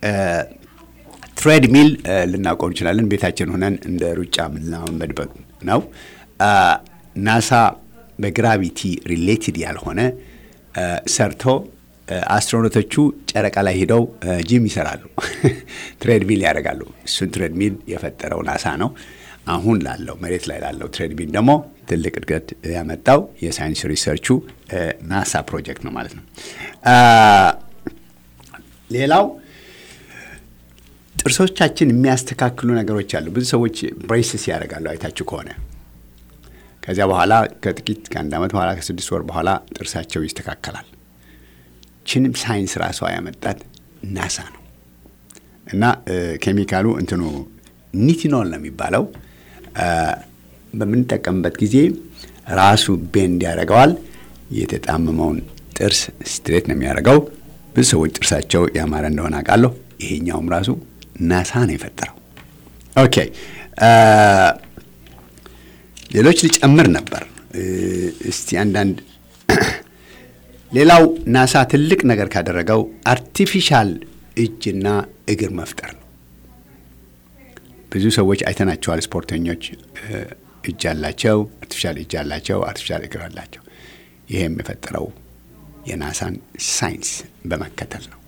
[SPEAKER 1] ትሬድ ሚል ልናቆም እንችላለን። ቤታችን ሆነን እንደ ሩጫ የምንለማመድበት ነው። ናሳ በግራቪቲ ሪሌትድ ያልሆነ ሰርቶ አስትሮኖቶቹ ጨረቃ ላይ ሄደው ጂም ይሰራሉ፣ ትሬድሚል ያደርጋሉ። እሱን ትሬድሚል የፈጠረው ናሳ ነው። አሁን ላለው መሬት ላይ ላለው ትሬድሚል ደግሞ ትልቅ እድገት ያመጣው የሳይንስ ሪሰርቹ ናሳ ፕሮጀክት ነው ማለት ነው። ሌላው ጥርሶቻችን የሚያስተካክሉ ነገሮች አሉ። ብዙ ሰዎች ብሬስስ ያደርጋሉ አይታችሁ ከሆነ ከዚያ በኋላ ከጥቂት ከአንድ ዓመት በኋላ ከስድስት ወር በኋላ ጥርሳቸው ይስተካከላል። ችንም ሳይንስ ራሷ ያመጣት ናሳ ነው እና ኬሚካሉ እንትኑ ኒቲኖል ነው የሚባለው። በምንጠቀምበት ጊዜ ራሱ ቤንድ ያደርገዋል። የተጣመመውን ጥርስ ስትሬት ነው የሚያደርገው። ብዙ ሰዎች ጥርሳቸው ያማረ እንደሆነ አውቃለሁ። ይሄኛውም ራሱ ናሳ ነው የፈጠረው። ኦኬ ሌሎች ልጨምር ነበር። እስቲ አንዳንድ ሌላው ናሳ ትልቅ ነገር ካደረገው አርቲፊሻል እጅና እግር መፍጠር ነው። ብዙ ሰዎች አይተናቸዋል። ስፖርተኞች እጅ አላቸው፣ አርቲፊሻል እጅ አላቸው፣ አርቲፊሻል እግር አላቸው። ይሄም የፈጠረው የናሳን ሳይንስ በመከተል ነው።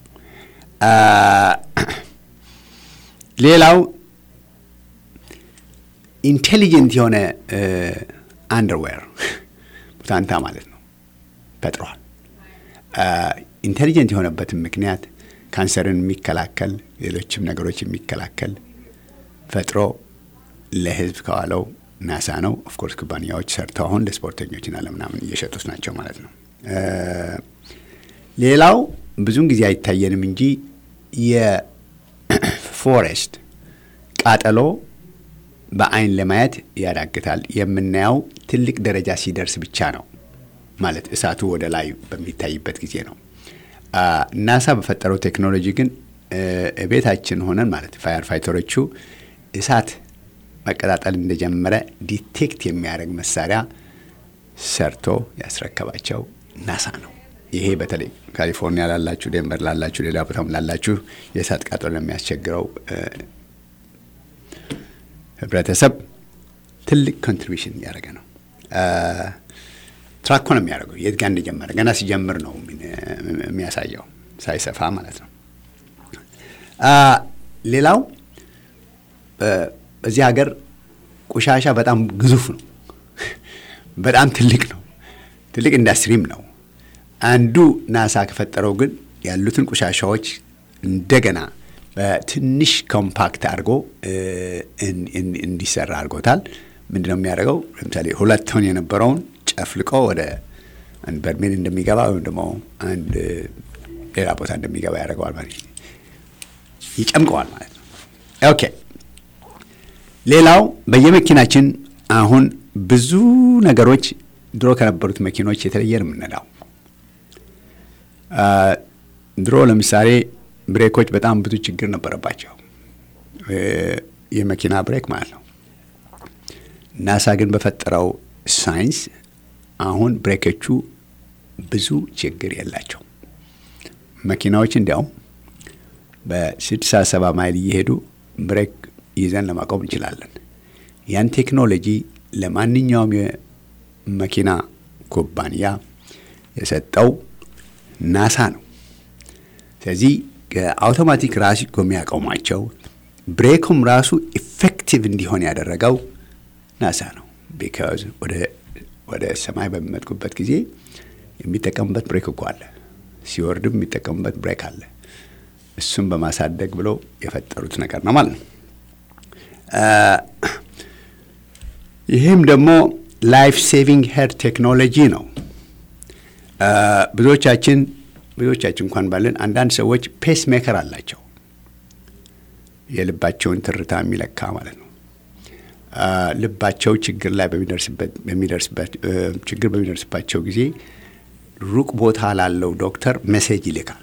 [SPEAKER 1] ሌላው ኢንቴሊጀንት የሆነ አንደርዌር ቡታንታ ማለት ነው ፈጥሯል። ኢንቴሊጀንት የሆነበትን ምክንያት ካንሰርን የሚከላከል ሌሎችም ነገሮች የሚከላከል ፈጥሮ ለሕዝብ ከዋለው ናሳ ነው። ኦፍኮርስ ኩባንያዎች ሰርተው አሁን ለስፖርተኞችና ለምናምን እየሸጡት ናቸው ማለት ነው። ሌላው ብዙውን ጊዜ አይታየንም እንጂ ፎሬስት ቃጠሎ በአይን ለማየት ያዳግታል። የምናየው ትልቅ ደረጃ ሲደርስ ብቻ ነው። ማለት እሳቱ ወደ ላይ በሚታይበት ጊዜ ነው። ናሳ በፈጠረው ቴክኖሎጂ ግን ቤታችን ሆነን ማለት ፋየር ፋይተሮቹ እሳት መቀጣጠል እንደጀመረ ዲቴክት የሚያደርግ መሳሪያ ሰርቶ ያስረከባቸው ናሳ ነው። ይሄ በተለይ ካሊፎርኒያ ላላችሁ፣ ዴንቨር ላላችሁ፣ ሌላ ቦታም ላላችሁ የእሳት ቃጠሎ ለሚያስቸግረው ህብረተሰብ ትልቅ ኮንትሪቢሽን እያደረገ ነው። ትራኮ ነው የሚያደርገው የት ጋር እንደጀመረ ገና ሲጀምር ነው የሚያሳየው፣ ሳይሰፋ ማለት ነው። ሌላው በዚህ ሀገር ቆሻሻ በጣም ግዙፍ ነው፣ በጣም ትልቅ ነው፣ ትልቅ ኢንዱስትሪም ነው። አንዱ ናሳ ከፈጠረው ግን ያሉትን ቆሻሻዎች እንደገና በትንሽ ኮምፓክት አድርጎ እንዲሰራ አድርጎታል። ምንድን ነው የሚያደርገው? ለምሳሌ ሁለት ቶን የነበረውን ጨፍልቆ ወደ አንድ በርሜል እንደሚገባ ወይም ደግሞ አንድ ሌላ ቦታ እንደሚገባ ያደርገዋል ማለት ይጨምቀዋል ማለት ነው። ኦኬ። ሌላው በየመኪናችን አሁን ብዙ ነገሮች ድሮ ከነበሩት መኪኖች የተለየ ነው የምንነዳው። ድሮ ለምሳሌ ብሬኮች በጣም ብዙ ችግር ነበረባቸው፣ የመኪና ብሬክ ማለት ነው። ናሳ ግን በፈጠረው ሳይንስ አሁን ብሬኮቹ ብዙ ችግር የላቸው። መኪናዎች እንዲያውም በስድሳ ሰባ ማይል እየሄዱ ብሬክ ይዘን ለማቆም እንችላለን። ያን ቴክኖሎጂ ለማንኛውም የመኪና ኩባንያ የሰጠው ናሳ ነው። ስለዚህ ከአውቶማቲክ ራሱ የሚያቆማቸው ብሬኩም ራሱ ኢፌክቲቭ እንዲሆን ያደረገው ናሳ ነው። ቢካዝ ወደ ሰማይ በሚመጥቁበት ጊዜ የሚጠቀሙበት ብሬክ እኮ አለ፣ ሲወርድም የሚጠቀሙበት ብሬክ አለ። እሱም በማሳደግ ብለው የፈጠሩት ነገር ነው ማለት ነው። ይህም ደግሞ ላይፍ ሴቪንግ ሄር ቴክኖሎጂ ነው። ብዙዎቻችን ብዙዎቻችን እንኳን ባለን አንዳንድ ሰዎች ፔስ ሜከር አላቸው፣ የልባቸውን ትርታ የሚለካ ማለት ነው። ልባቸው ችግር ላይ በሚደርስበት ችግር በሚደርስባቸው ጊዜ ሩቅ ቦታ ላለው ዶክተር ሜሴጅ ይልካል።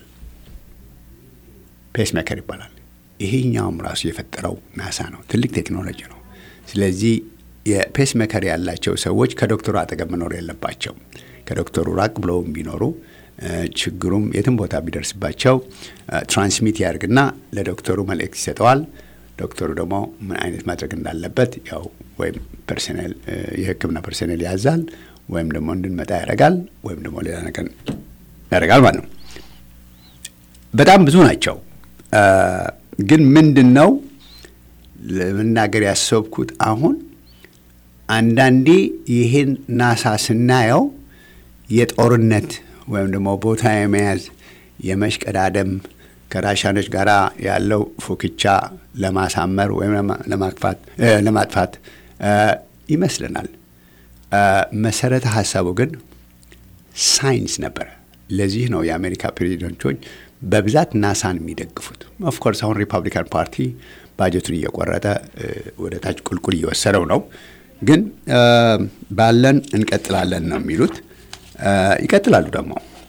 [SPEAKER 1] ፔስ ሜከር ይባላል። ይሄኛውም ራሱ የፈጠረው ናሳ ነው። ትልቅ ቴክኖሎጂ ነው። ስለዚህ የፔስ ሜከር ያላቸው ሰዎች ከዶክተሩ አጠገብ መኖር የለባቸው። ከዶክተሩ ራቅ ብለው ቢኖሩ ችግሩም የትም ቦታ ቢደርስባቸው ትራንስሚት ያደርግና ለዶክተሩ መልእክት ይሰጠዋል። ዶክተሩ ደግሞ ምን አይነት ማድረግ እንዳለበት ያው ወይም ፐርሰኔል የሕክምና ፐርሰኔል ያዛል ወይም ደግሞ እንድንመጣ ያደርጋል ወይም ደግሞ ሌላ ነገር ያደርጋል ማለት ነው። በጣም ብዙ ናቸው። ግን ምንድን ነው ለመናገር ያሰብኩት አሁን አንዳንዴ ይህን ናሳ ስናየው የጦርነት ወይም ደግሞ ቦታ የመያዝ የመሽቀዳደም ከራሻኖች ጋር ያለው ፉክቻ ለማሳመር ወይም ለማጥፋት ይመስለናል። መሰረተ ሀሳቡ ግን ሳይንስ ነበረ። ለዚህ ነው የአሜሪካ ፕሬዚደንቶች በብዛት ናሳን የሚደግፉት። ኦፍኮርስ አሁን ሪፐብሊካን ፓርቲ ባጀቱን እየቆረጠ ወደ ታች ቁልቁል እየወሰደው ነው። ግን ባለን እንቀጥላለን ነው የሚሉት። ይቀጥላሉ ደግሞ።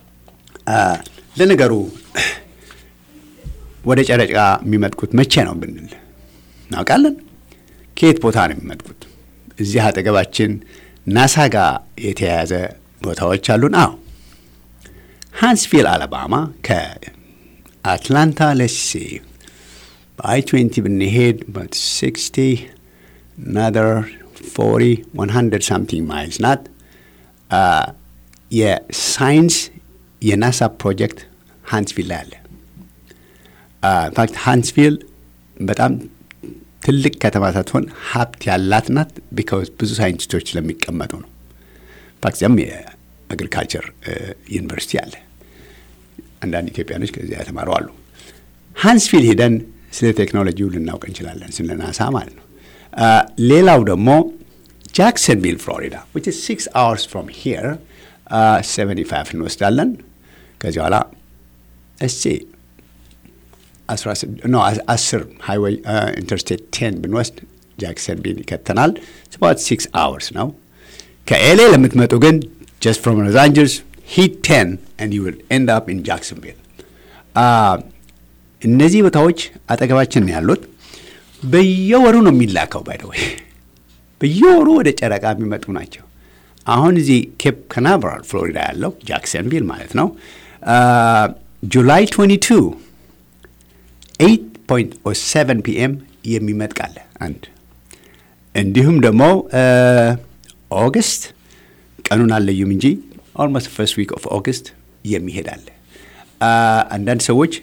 [SPEAKER 1] ለነገሩ ወደ ጨረቃ የሚመጥቁት መቼ ነው ብንል እናውቃለን? ከየት ቦታ ነው የሚመጥቁት? እዚህ አጠገባችን ናሳ ጋር የተያያዘ ቦታዎች አሉን። አዎ ሃንስቪል አለባማ ከአትላንታ ለሲ በአይ ትዌንቲ ብንሄድ ሲክስቲ ናደር ፎርቲ ዋን ሀንድረድ ሳምቲንግ ማይልስ ናት። የሳይንስ የናሳ ፕሮጀክት ሃንስቪል ላይ አለ። ኢንፋክት ሃንስቪል በጣም ትልቅ ከተማ ሳትሆን ሀብት ያላት ናት። ቢካውዝ ብዙ ሳይንቲስቶች ስለሚቀመጡ ነው። ኢንፋክት እዚያም የአግሪካልቸር ዩኒቨርሲቲ አለ። አንዳንድ ኢትዮጵያኖች ከዚያ የተማሩ አሉ። ሃንስቪል ሄደን ስለ ቴክኖሎጂው ልናውቅ እንችላለን፣ ስለ ናሳ ማለት ነው። ሌላው ደግሞ ጃክሰንቪል ፍሎሪዳ ዊች ኢዝ ሲክስ አወርስ ፍሮም ሂር ሰቨንቲ ፋይቭ እንወስዳለን። ከዚህ በኋላ እስቲ 10 ሃይዌይ ኢንተርስቴት ቴን ብንወስድ ጃክሰንቪል ይከተናል። ስባት ሲክስ አወርስ ነው። ከኤሌ ለምትመጡ ግን ጀስት ፍሮም ሎስ አንጀልስ ሂት ቴን ኤንድ ዩ ዊል ኤንድ አፕ ኢን ጃክሰንቪል። እነዚህ ቦታዎች አጠገባችን ነው ያሉት። በየወሩ ነው የሚላከው። ባይ ዘ ወይ በየወሩ ወደ ጨረቃ የሚመጡ ናቸው። አሁን እዚህ ኬፕ ካናቨራል ፍሎሪዳ ያለው ጃክሰንቪል ማለት ነው ጁላይ 22 8.7 ፒኤም የሚመጥቃለ አንድ እንዲሁም ደግሞ ኦገስት ቀኑን አለዩም እንጂ ኦልሞስት ፈርስት ዊክ ኦፍ ኦገስት የሚሄዳለ አንዳንድ ሰዎች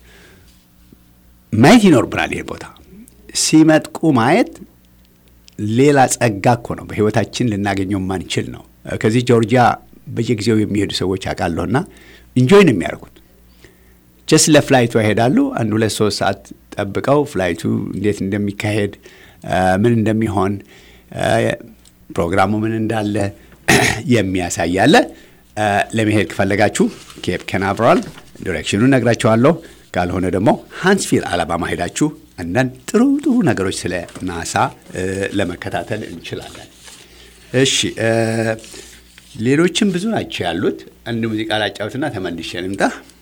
[SPEAKER 1] ማየት ይኖርብናል። ይሄ ቦታ ሲመጥቁ ማየት ሌላ ጸጋ እኮ ነው። በህይወታችን ልናገኘው ማንችል ነው። ከዚህ ጆርጂያ በየጊዜው የሚሄዱ ሰዎች አውቃለሁና ኢንጆይ ነው የሚያደርጉት። ጀስት ለፍላይቱ ይሄዳሉ። አንድ ሁለት ሶስት ሰዓት ጠብቀው ፍላይቱ እንዴት እንደሚካሄድ ምን እንደሚሆን ፕሮግራሙ ምን እንዳለ የሚያሳያለ። ለመሄድ ከፈለጋችሁ ኬፕ ካናቨራል ዲሬክሽኑን ነግራችኋለሁ። ካልሆነ ደግሞ ሃንስቪል አላባማ ሄዳችሁ አንዳንድ ጥሩ ጥሩ ነገሮች ስለ ናሳ ለመከታተል እንችላለን። እሺ ሌሎችም ብዙ ናቸው ያሉት። አንድ ሙዚቃ ላጫውትና ተመልሼ ልምጣ።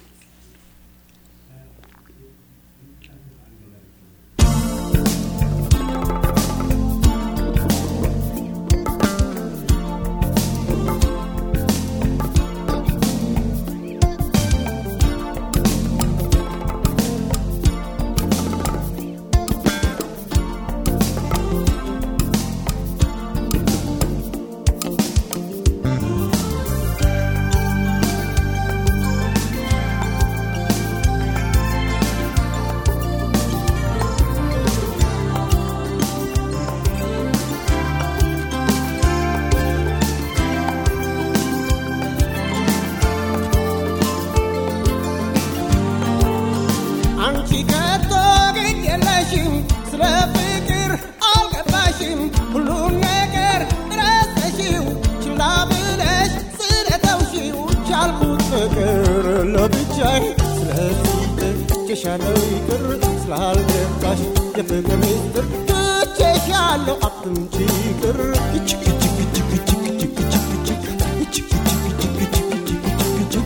[SPEAKER 2] አንቺ ከቶ ግድ የለሽም ስለ ፍቅር አልገባሽም ሁሉን ነገር ረስተሽው ችላ ብለሽ ስለተውሽው ቻልኩት ፍቅር ለብቻዬ ስለዚህ ትቼሻለሁ ይቅር ስላልገባሽ የፍቅር ሚስጥር ትቼሻለሁ አትምጪ ይቅር እጅግ እጅግ እጅግ እጅግ እጅግ እጅግ እጅግ እጅግ እጅግ እጅግ እጅግ እጅግ እጅግ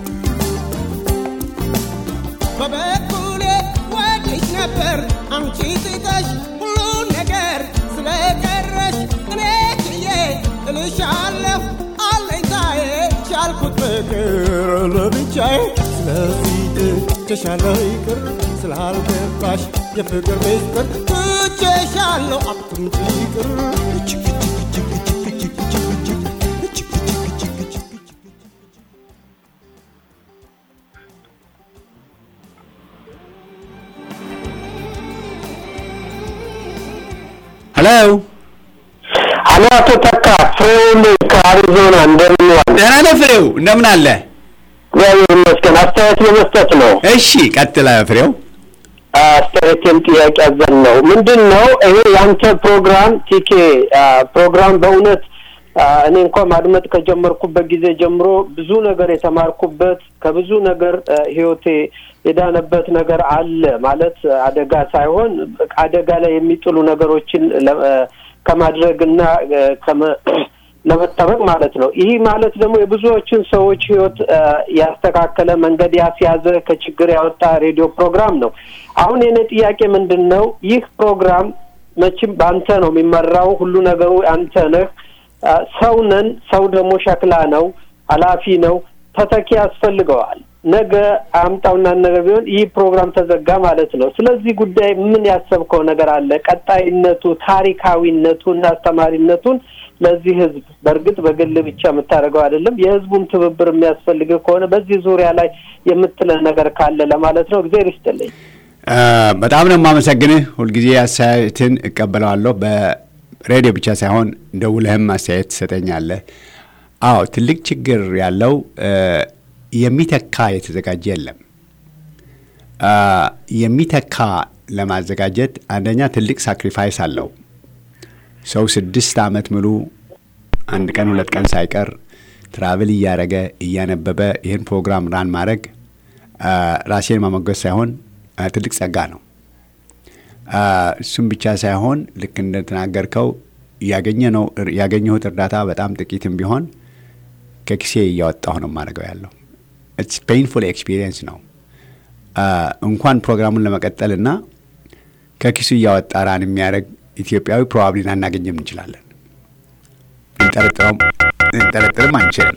[SPEAKER 2] በበኩሌ ወድሽ ነበር አንቺ ትተሽ ሁሉን ነገር ስለቀረሽ እኔ ችዬ እልሻለሁ አለኝታዬ ቻልኩት ፍቅር ለብቻዬ ስለዚህ ትቼሻለሁ ይቅር ስላልገባሽ የፍቅር ሚስጥር ትቼሻለሁ አትምጪ ይቅር እጅግ እጅግ እጅግ እጅግ እጅግ እጅግ እጅግ እጅግ እጅግ እጅግ እጅግ
[SPEAKER 1] ሄሎ
[SPEAKER 3] አሎ አቶ ተካ ፍሬውን ከአሪዞና እንደምን ዋል?
[SPEAKER 1] ደህና ነህ ፍሬው? እንደምን አለ?
[SPEAKER 3] እግዚአብሔር ይመስገን። አስተያየት ለመስጠት ነው።
[SPEAKER 1] እሺ ቀጥለ ፍሬው።
[SPEAKER 3] አስተያየቴም ጥያቄ አዘል ነው። ምንድን ነው ይሄ ያንተ ፕሮግራም ቲኬ ፕሮግራም በእውነት አ፣ እኔ እንኳ ማድመጥ ከጀመርኩበት ጊዜ ጀምሮ ብዙ ነገር የተማርኩበት ከብዙ ነገር አ፣ ህይወቴ የዳነበት ነገር አለ ማለት አደጋ ሳይሆን አደጋ ላይ የሚጥሉ ነገሮችን ለ- አ፣ ከማድረግና አ፣ ከመ- ለመጠበቅ ማለት ነው። ይህ ማለት ደግሞ የብዙዎችን ሰዎች ህይወት አ፣ ያስተካከለ መንገድ ያስያዘ ከችግር ያወጣ ሬዲዮ ፕሮግራም ነው። አሁን የኔ ጥያቄ ምንድን ነው? ይህ ፕሮግራም መቼም በአንተ ነው የሚመራው። ሁሉ ነገሩ አንተ ነህ። አ፣ ሰው ነን። ሰው ደግሞ ሸክላ ነው፣ ኃላፊ ነው። ተተኪ ያስፈልገዋል። ነገ አምጣውና ነገር ቢሆን ይህ ፕሮግራም ተዘጋ ማለት ነው። ስለዚህ ጉዳይ ምን ያሰብከው ነገር አለ? ቀጣይነቱ፣ ታሪካዊነቱ እና አስተማሪነቱን ለዚህ ህዝብ በእርግጥ በግል ብቻ የምታደርገው አይደለም። የህዝቡን ትብብር የሚያስፈልግ ከሆነ በዚህ ዙሪያ ላይ የምትለን ነገር ካለ ለማለት ነው። እግዜር ይስጥልኝ።
[SPEAKER 1] አ፣ በጣም ነው የማመሰግንህ። ሁልጊዜ አስተያየትን እቀበለዋለሁ። በሬዲዮ ብቻ ሳይሆን ደውለህም አስተያየት ትሰጠኛለህ። አዎ ትልቅ ችግር ያለው አ፣ የሚተካ የተዘጋጀ የለም። አ፣ የሚተካ ለማዘጋጀት አንደኛ ትልቅ ሳክሪፋይስ አለው። ሰው ስድስት ዓመት ሙሉ አንድ ቀን ሁለት ቀን ሳይቀር ትራቭል እያደረገ እያነበበ ይህን ፕሮግራም ራን ማድረግ አ፣ ራሴን ማሞገስ ሳይሆን ትልቅ ጸጋ ነው። እሱም ብቻ ሳይሆን ልክ እንደተናገርከው ያገኘሁት እርዳታ በጣም ጥቂትም ቢሆን ከኪሴ እያወጣሁ ነው የማደርገው ያለው ኢትስ ፔይንፉል ኤክስፒሪየንስ ነው። እንኳን ፕሮግራሙን ለመቀጠል እና ከኪሱ እያወጣ ራን የሚያደርግ ኢትዮጵያዊ ፕሮባብሊ ላናገኝም እንችላለን። ልንጠረጥርም አንችልም።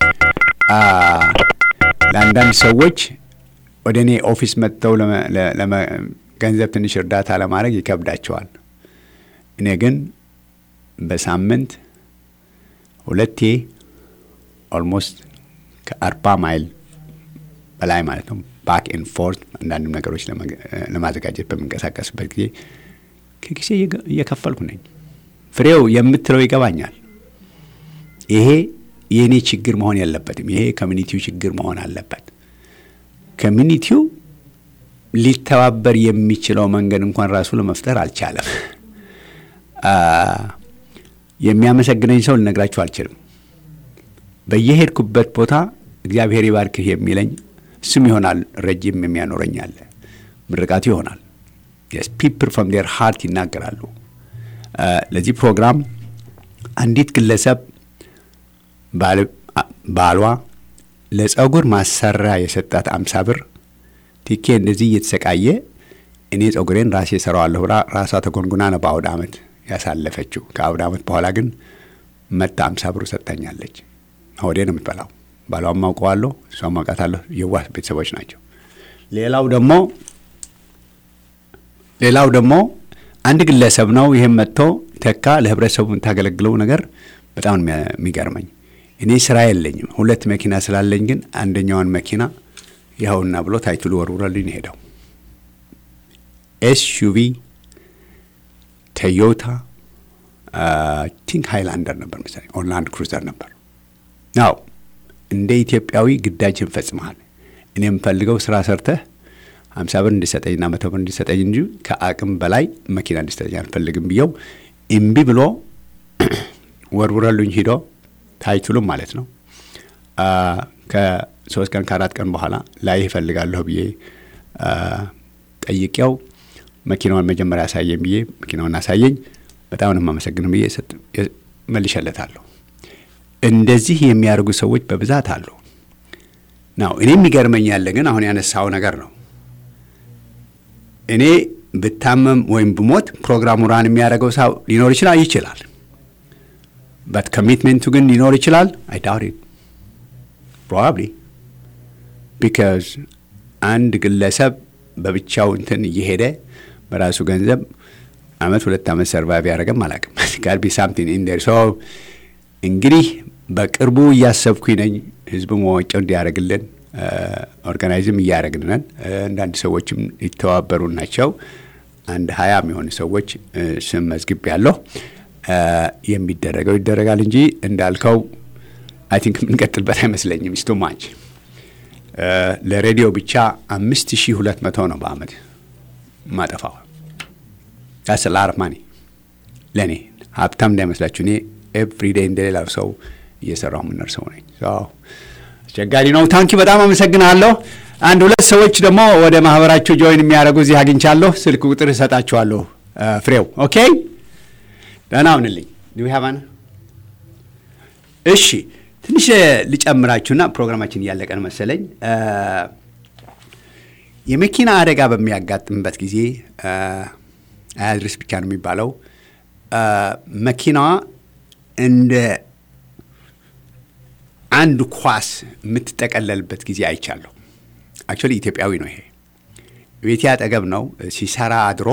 [SPEAKER 1] ለአንዳንድ ሰዎች ወደ እኔ ኦፊስ መጥተው ገንዘብ ትንሽ እርዳታ ለማድረግ ይከብዳቸዋል። እኔ ግን በሳምንት ሁለቴ ኦልሞስት ከአርባ ማይል በላይ ማለት ነው ባክ ኤንድ ፎርት አንዳንድ ነገሮች ለማዘጋጀት በምንቀሳቀስበት ጊዜ ከጊዜ እየከፈልኩ ነኝ። ፍሬው የምትለው ይገባኛል። ይሄ የእኔ ችግር መሆን የለበትም። ይሄ ኮሚኒቲው ችግር መሆን አለበት። ኮሚኒቲው ሊተባበር የሚችለው መንገድ እንኳን ራሱ ለመፍጠር አልቻለም። የሚያመሰግነኝ ሰው ልነግራችሁ አልችልም። በየሄድኩበት ቦታ እግዚአብሔር ይባርክህ የሚለኝ ስም ይሆናል። ረጅም የሚያኖረኝ አለ። ምርቃቱ ይሆናል። ፒፕል ፍሮም ዴር ሃርት ይናገራሉ። ለዚህ ፕሮግራም አንዲት ግለሰብ ባሏ ለጸጉር ማሰሪያ የሰጣት አምሳ ብር ቲኬ እንደዚህ እየተሰቃየ እኔ ጸጉሬን ራሴ እሰራዋለሁ ብላ ራሷ ተጎንጉና ነው በአውደ ዓመት ያሳለፈችው። ከአውደ ዓመት በኋላ ግን መታ አምሳ ብሩ ሰጥታኛለች። ሆዴ ነው የምትበላው። ባሏም ማውቀዋለሁ፣ እሷም ማውቃታለሁ። የዋህ ቤተሰቦች ናቸው። ሌላው ደግሞ ሌላው ደግሞ አንድ ግለሰብ ነው። ይህም መጥቶ ተካ ለህብረተሰቡ የምታገለግለው ነገር በጣም የሚገርመኝ እኔ ስራ የለኝም። ሁለት መኪና ስላለኝ ግን አንደኛዋን መኪና ይኸውና ብሎ ታይትሉ ወርውረልኝ ሄደው ኤስዩቪ ቶዮታ ቲንክ ሃይላንደር ነበር መሰለኝ ኦርላንድ ክሩዘር ነበር። ናው እንደ ኢትዮጵያዊ ግዳጅን ፈጽመሃል። እኔ የምፈልገው ስራ ሰርተህ ሀምሳ ብር እንዲሰጠኝና መቶ ብር እንዲሰጠኝ እንጂ ከአቅም በላይ መኪና እንዲሰጠኝ አልፈልግም ብየው እምቢ ብሎ ወርውረሉኝ ሂዶ ታይትሉም ማለት ነው። ከሶስት ቀን ከአራት ቀን በኋላ ላይ ይፈልጋለሁ ብዬ ጠይቄው መኪናውን መጀመሪያ ያሳየኝ ብዬ መኪናውን አሳየኝ። በጣም ነው የማመሰግነው ብዬ መልሸለታለሁ። እንደዚህ የሚያደርጉ ሰዎች በብዛት አሉ። ናው እኔ የሚገርመኝ ያለ ግን አሁን ያነሳው ነገር ነው። እኔ ብታመም ወይም ብሞት ፕሮግራሙ ራን የሚያደርገው ሰው ሊኖር ይችላል ይችላል በት ኮሚትሜንቱ ግን ሊኖር ይችላል። አይ ዳውት ኢት ፕሮባብሊ ቢካዝ አንድ ግለሰብ በብቻው እንትን እየሄደ በራሱ ገንዘብ አመት ሁለት አመት ሰርቫይቭ ያደረገም አላውቅም። ጋር ቢ ሳምቲንግ ኢን ዴር ሶ እንግዲህ በቅርቡ እያሰብኩኝ ነኝ ህዝቡ መዋጮ እንዲያደርግልን ኦርጋናይዝም እያደረግን ነን። አንዳንድ ሰዎችም ሊተባበሩ ናቸው። አንድ ሀያ የሚሆኑ ሰዎች ስም መዝግብ ያለሁ የሚደረገው ይደረጋል እንጂ እንዳልከው አይ ቲንክ የምንቀጥልበት አይመስለኝም። ስቱ ማች ለሬዲዮ ብቻ አምስት ሺህ ሁለት መቶ ነው በአመት ማጠፋው። ዳስ ላር ማኒ ለእኔ ሀብታም እንዳይመስላችሁ። እኔ ኤቭሪዴይ እንደሌላው ሰው እየሰራው የምኖር ሰው ነኝ። አስቸጋሪ ነው። ታንኪ በጣም አመሰግናለሁ። አንድ ሁለት ሰዎች ደግሞ ወደ ማህበራቸው ጆይን የሚያደርጉ እዚህ አግኝቻለሁ። ስልክ ቁጥር እሰጣችኋለሁ። ፍሬው ኦኬ፣ ደህና ሁንልኝ። ሀባነ እሺ፣ ትንሽ ልጨምራችሁና ፕሮግራማችን እያለቀን መሰለኝ። የመኪና አደጋ በሚያጋጥምበት ጊዜ አያድርስ ብቻ ነው የሚባለው። መኪናዋ እንደ አንድ ኳስ የምትጠቀለልበት ጊዜ አይቻለሁ። አክቹዋሊ ኢትዮጵያዊ ነው ይሄ። ቤቴ አጠገብ ነው ሲሰራ አድሮ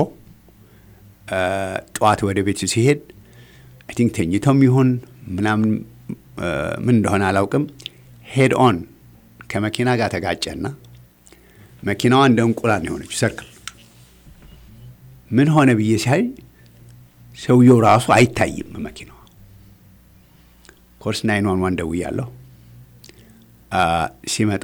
[SPEAKER 1] ጠዋት ወደ ቤቱ ሲሄድ አይ ቲንክ ተኝተውም ይሁን ምናምን ምን እንደሆነ አላውቅም፣ ሄድ ኦን ከመኪና ጋር ተጋጨና መኪናዋ እንደ እንቁላል ነው የሆነችው ሰርክል። ምን ሆነ ብዬ ሲያይ ሰውየው ራሱ አይታይም መኪናዋ። ኮርስ ናይን ዋን ዋን ደውያለሁ። ሲመጡ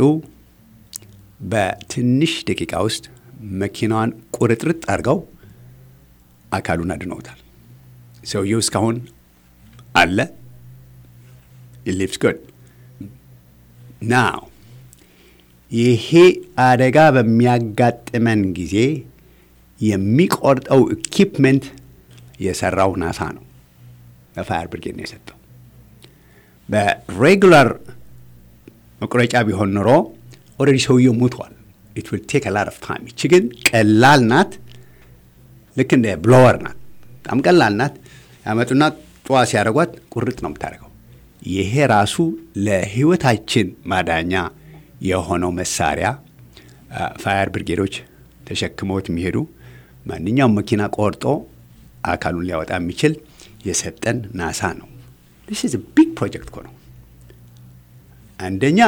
[SPEAKER 1] በትንሽ ደቂቃ ውስጥ መኪናዋን ቁርጥርጥ አድርገው አካሉን አድነውታል። ሰውየው እስካሁን አለ። ሊቭስ ጉድ ናው። ይሄ አደጋ በሚያጋጥመን ጊዜ የሚቆርጠው ኢኪፕመንት የሰራው ናሳ ነው። ለፋየር ብርጌድ ነው የሰጠው። በሬጉላር መቁረጫ ቢሆን ኖሮ ኦልሬዲ ሰውየው ሞቷል። ኢት ዊል ቴክ ላት ኦፍ ታይም። ይቺ ግን ቀላል ናት። ልክ እንደ ብሎወር ናት። በጣም ቀላል ናት። ያመጡና ጠዋ ሲያደርጓት ቁርጥ ነው የምታደርገው። ይሄ ራሱ ለህይወታችን ማዳኛ የሆነው መሳሪያ ፋየር ብርጌዶች ተሸክመውት የሚሄዱ ማንኛውም መኪና ቆርጦ አካሉን ሊያወጣ የሚችል የሰጠን ናሳ ነው። ስ ቢግ ፕሮጀክት እኮ ነው። አንደኛ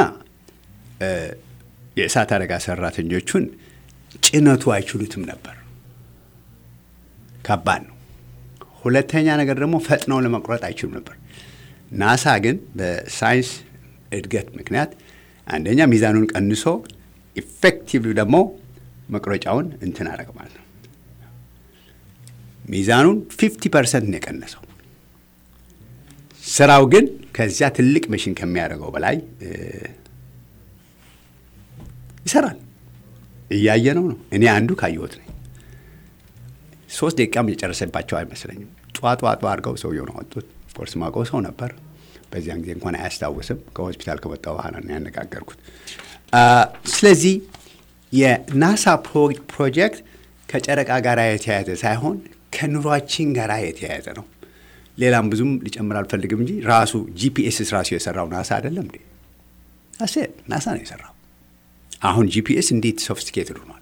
[SPEAKER 1] የእሳት አደጋ ሰራተኞቹን ጭነቱ አይችሉትም ነበር፣ ከባድ ነው። ሁለተኛ ነገር ደግሞ ፈጥነው ለመቁረጥ አይችሉም ነበር። ናሳ ግን በሳይንስ እድገት ምክንያት አንደኛ ሚዛኑን ቀንሶ ኢፌክቲቭ ደግሞ መቁረጫውን እንትን አደረገ ማለት ነው። ሚዛኑን ፊፍቲ ፐርሰንት ነው የቀነሰው። ስራው ግን ከዚያ ትልቅ መሽን ከሚያደርገው በላይ ይሰራል። እያየ ነው ነው እኔ አንዱ ካየሁት ነኝ። ሶስት ደቂቃም የጨረሰባቸው አይመስለኝም። ጧ ጧ ጧ አድርገው ሰውየውን አወጡት። ኦፍኮርስ ማውቀው ሰው ነበር። በዚያን ጊዜ እንኳን አያስታውስም። ከሆስፒታል ከወጣሁ በኋላ ነው ያነጋገርኩት። ስለዚህ የናሳ ፕሮጀክት ከጨረቃ ጋር የተያያዘ ሳይሆን ከኑሯችን ጋር የተያያዘ ነው። ሌላም ብዙም ሊጨምር አልፈልግም እንጂ ራሱ ጂፒኤስስ ራሱ የሰራው ናሳ አይደለም እንዴ? አሴ ናሳ ነው የሰራው። አሁን ጂፒኤስ እንዴት ሶፊስቲኬትድ ሆኗል።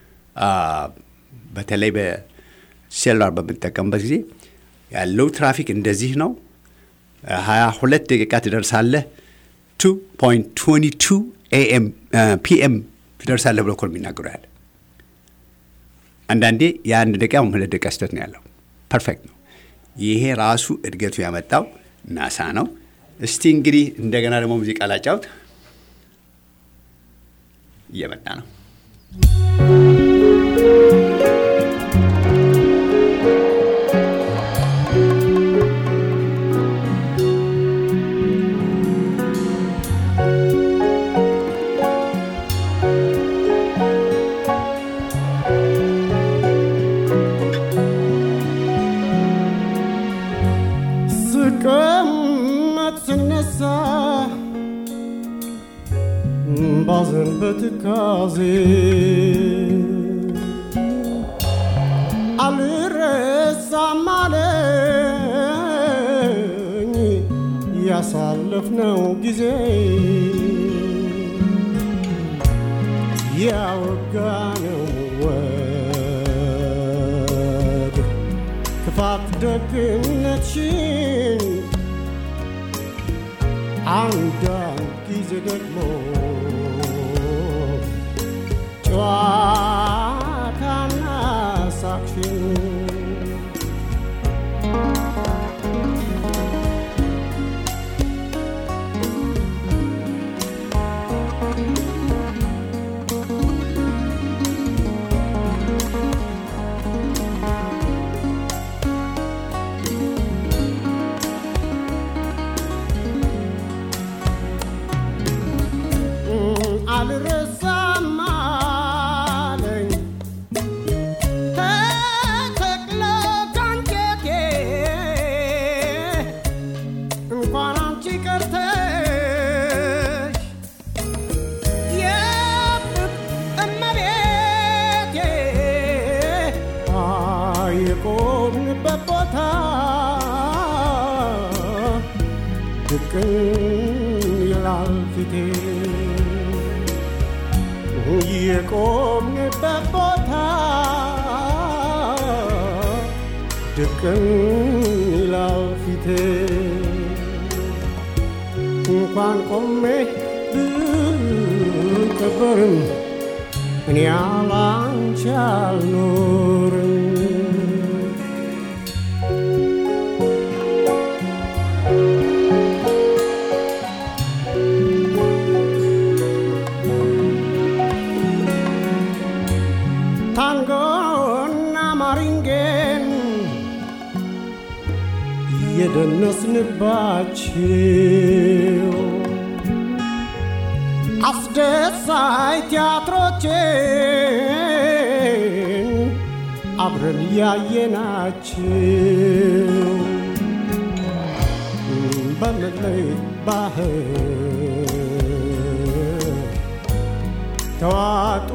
[SPEAKER 1] በተለይ በሴሉላር በምንጠቀምበት ጊዜ ያለው ትራፊክ እንደዚህ ነው። ሀያ ሁለት ደቂቃ ትደርሳለህ። ቱ ፖይንት ትዌንቲ ቱ ኤኤም ፒኤም ትደርሳለህ ብሎ እኮ ነው የሚናገሩ ያለ። አንዳንዴ የአንድ ደቂቃ ሁለት ደቂቃ ስህተት ነው ያለው። ፐርፌክት ነው። ይሄ ራሱ እድገቱ ያመጣው ናሳ ነው። እስቲ እንግዲህ እንደገና ደግሞ ሙዚቃ ላጫውት። እየመጣ ነው።
[SPEAKER 2] ስቀመጥ ስነሳ ባዘን በትካዜ አልረሳም አለኝ ያሳለፍነው ጊዜ ያወጋነው ወግ ክፋት ደግነትሽን አንዳንድ ጊዜ ደግሞ ጨዋታና ሳቅሽን አልረሳም አለኝ ተተክለ ካንጀቴ እንኳን አንቺ ቀርተሽ የፍቅር እመቤቴ የቆምንበት ቦታ ድቅን ይላል ፊቴ የቆምንበት ቦታ ድቅን ይላል ፊቴ እንኳን ቆሜ ብቀበርም እኔ ያላንቺ አልኖርም ታንጎና ማሪንጌን የደነስንባቸው አስደሳይ ቲያትሮችን አብረን ያየናቸው በመለይ ባህር ተዋጡ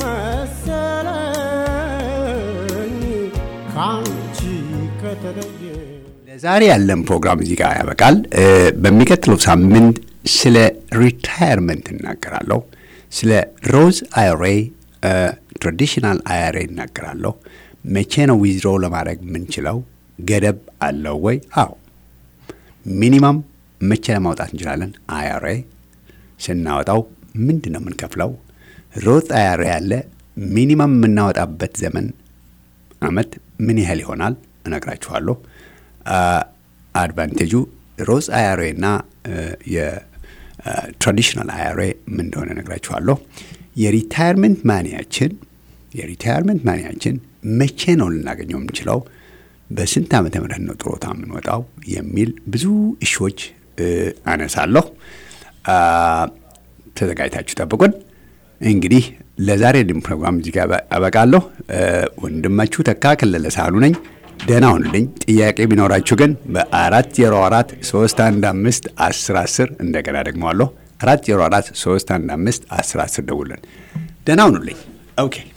[SPEAKER 2] መሰለኝ ካንቺ ከተለየ
[SPEAKER 1] ለዛሬ ያለን ፕሮግራም እዚህ ጋር ያበቃል። እ፣ በሚቀጥለው ሳምንት ስለ ሪታየርመንት እናገራለሁ። ስለ ሮዝ አይሬ ትራዲሽናል አይሬ እናገራለሁ። መቼ ነው ዊዝድሮ ለማድረግ የምንችለው? ገደብ አለው ወይ? አዎ። ሚኒማም መቼ ለማውጣት እንችላለን? አይሬ ስናወጣው ምንድን ነው የምንከፍለው? ሮዝ አይሬ ያለ ሚኒማም የምናወጣበት ዘመን አመት ምን ያህል ይሆናል እነግራችኋለሁ። አድቫንቴጁ ሮዝ አያሬ እና የትራዲሽናል አያሬ ምን እንደሆነ እነግራችኋለሁ። የሪታየርመንት ማኒያችን የሪታየርመንት ማኒያችን መቼ ነው ልናገኘው የምንችለው? በስንት ዓመተ ምህረት ነው ጥሮታ የምንወጣው? የሚል ብዙ እሾች አነሳለሁ። አ፣ ተዘጋጅታችሁ ጠብቁን። እንግዲህ ለዛሬ ድም ፕሮግራም እዚህ ጋር አበቃለሁ። እ፣ ወንድማችሁ ተካ ከለለ ሳህሉ ነኝ። ደህና ሁኑልኝ። ጥያቄ ቢኖራችሁ ግን በአራት ዜሮ አራት ሶስት አንድ አምስት አስር አስር እንደገና ደግመዋለሁ አራት ዜሮ አራት ሶስት አንድ አምስት አስር አስር ደውልን። ደህና ሁኑልኝ። ኦኬ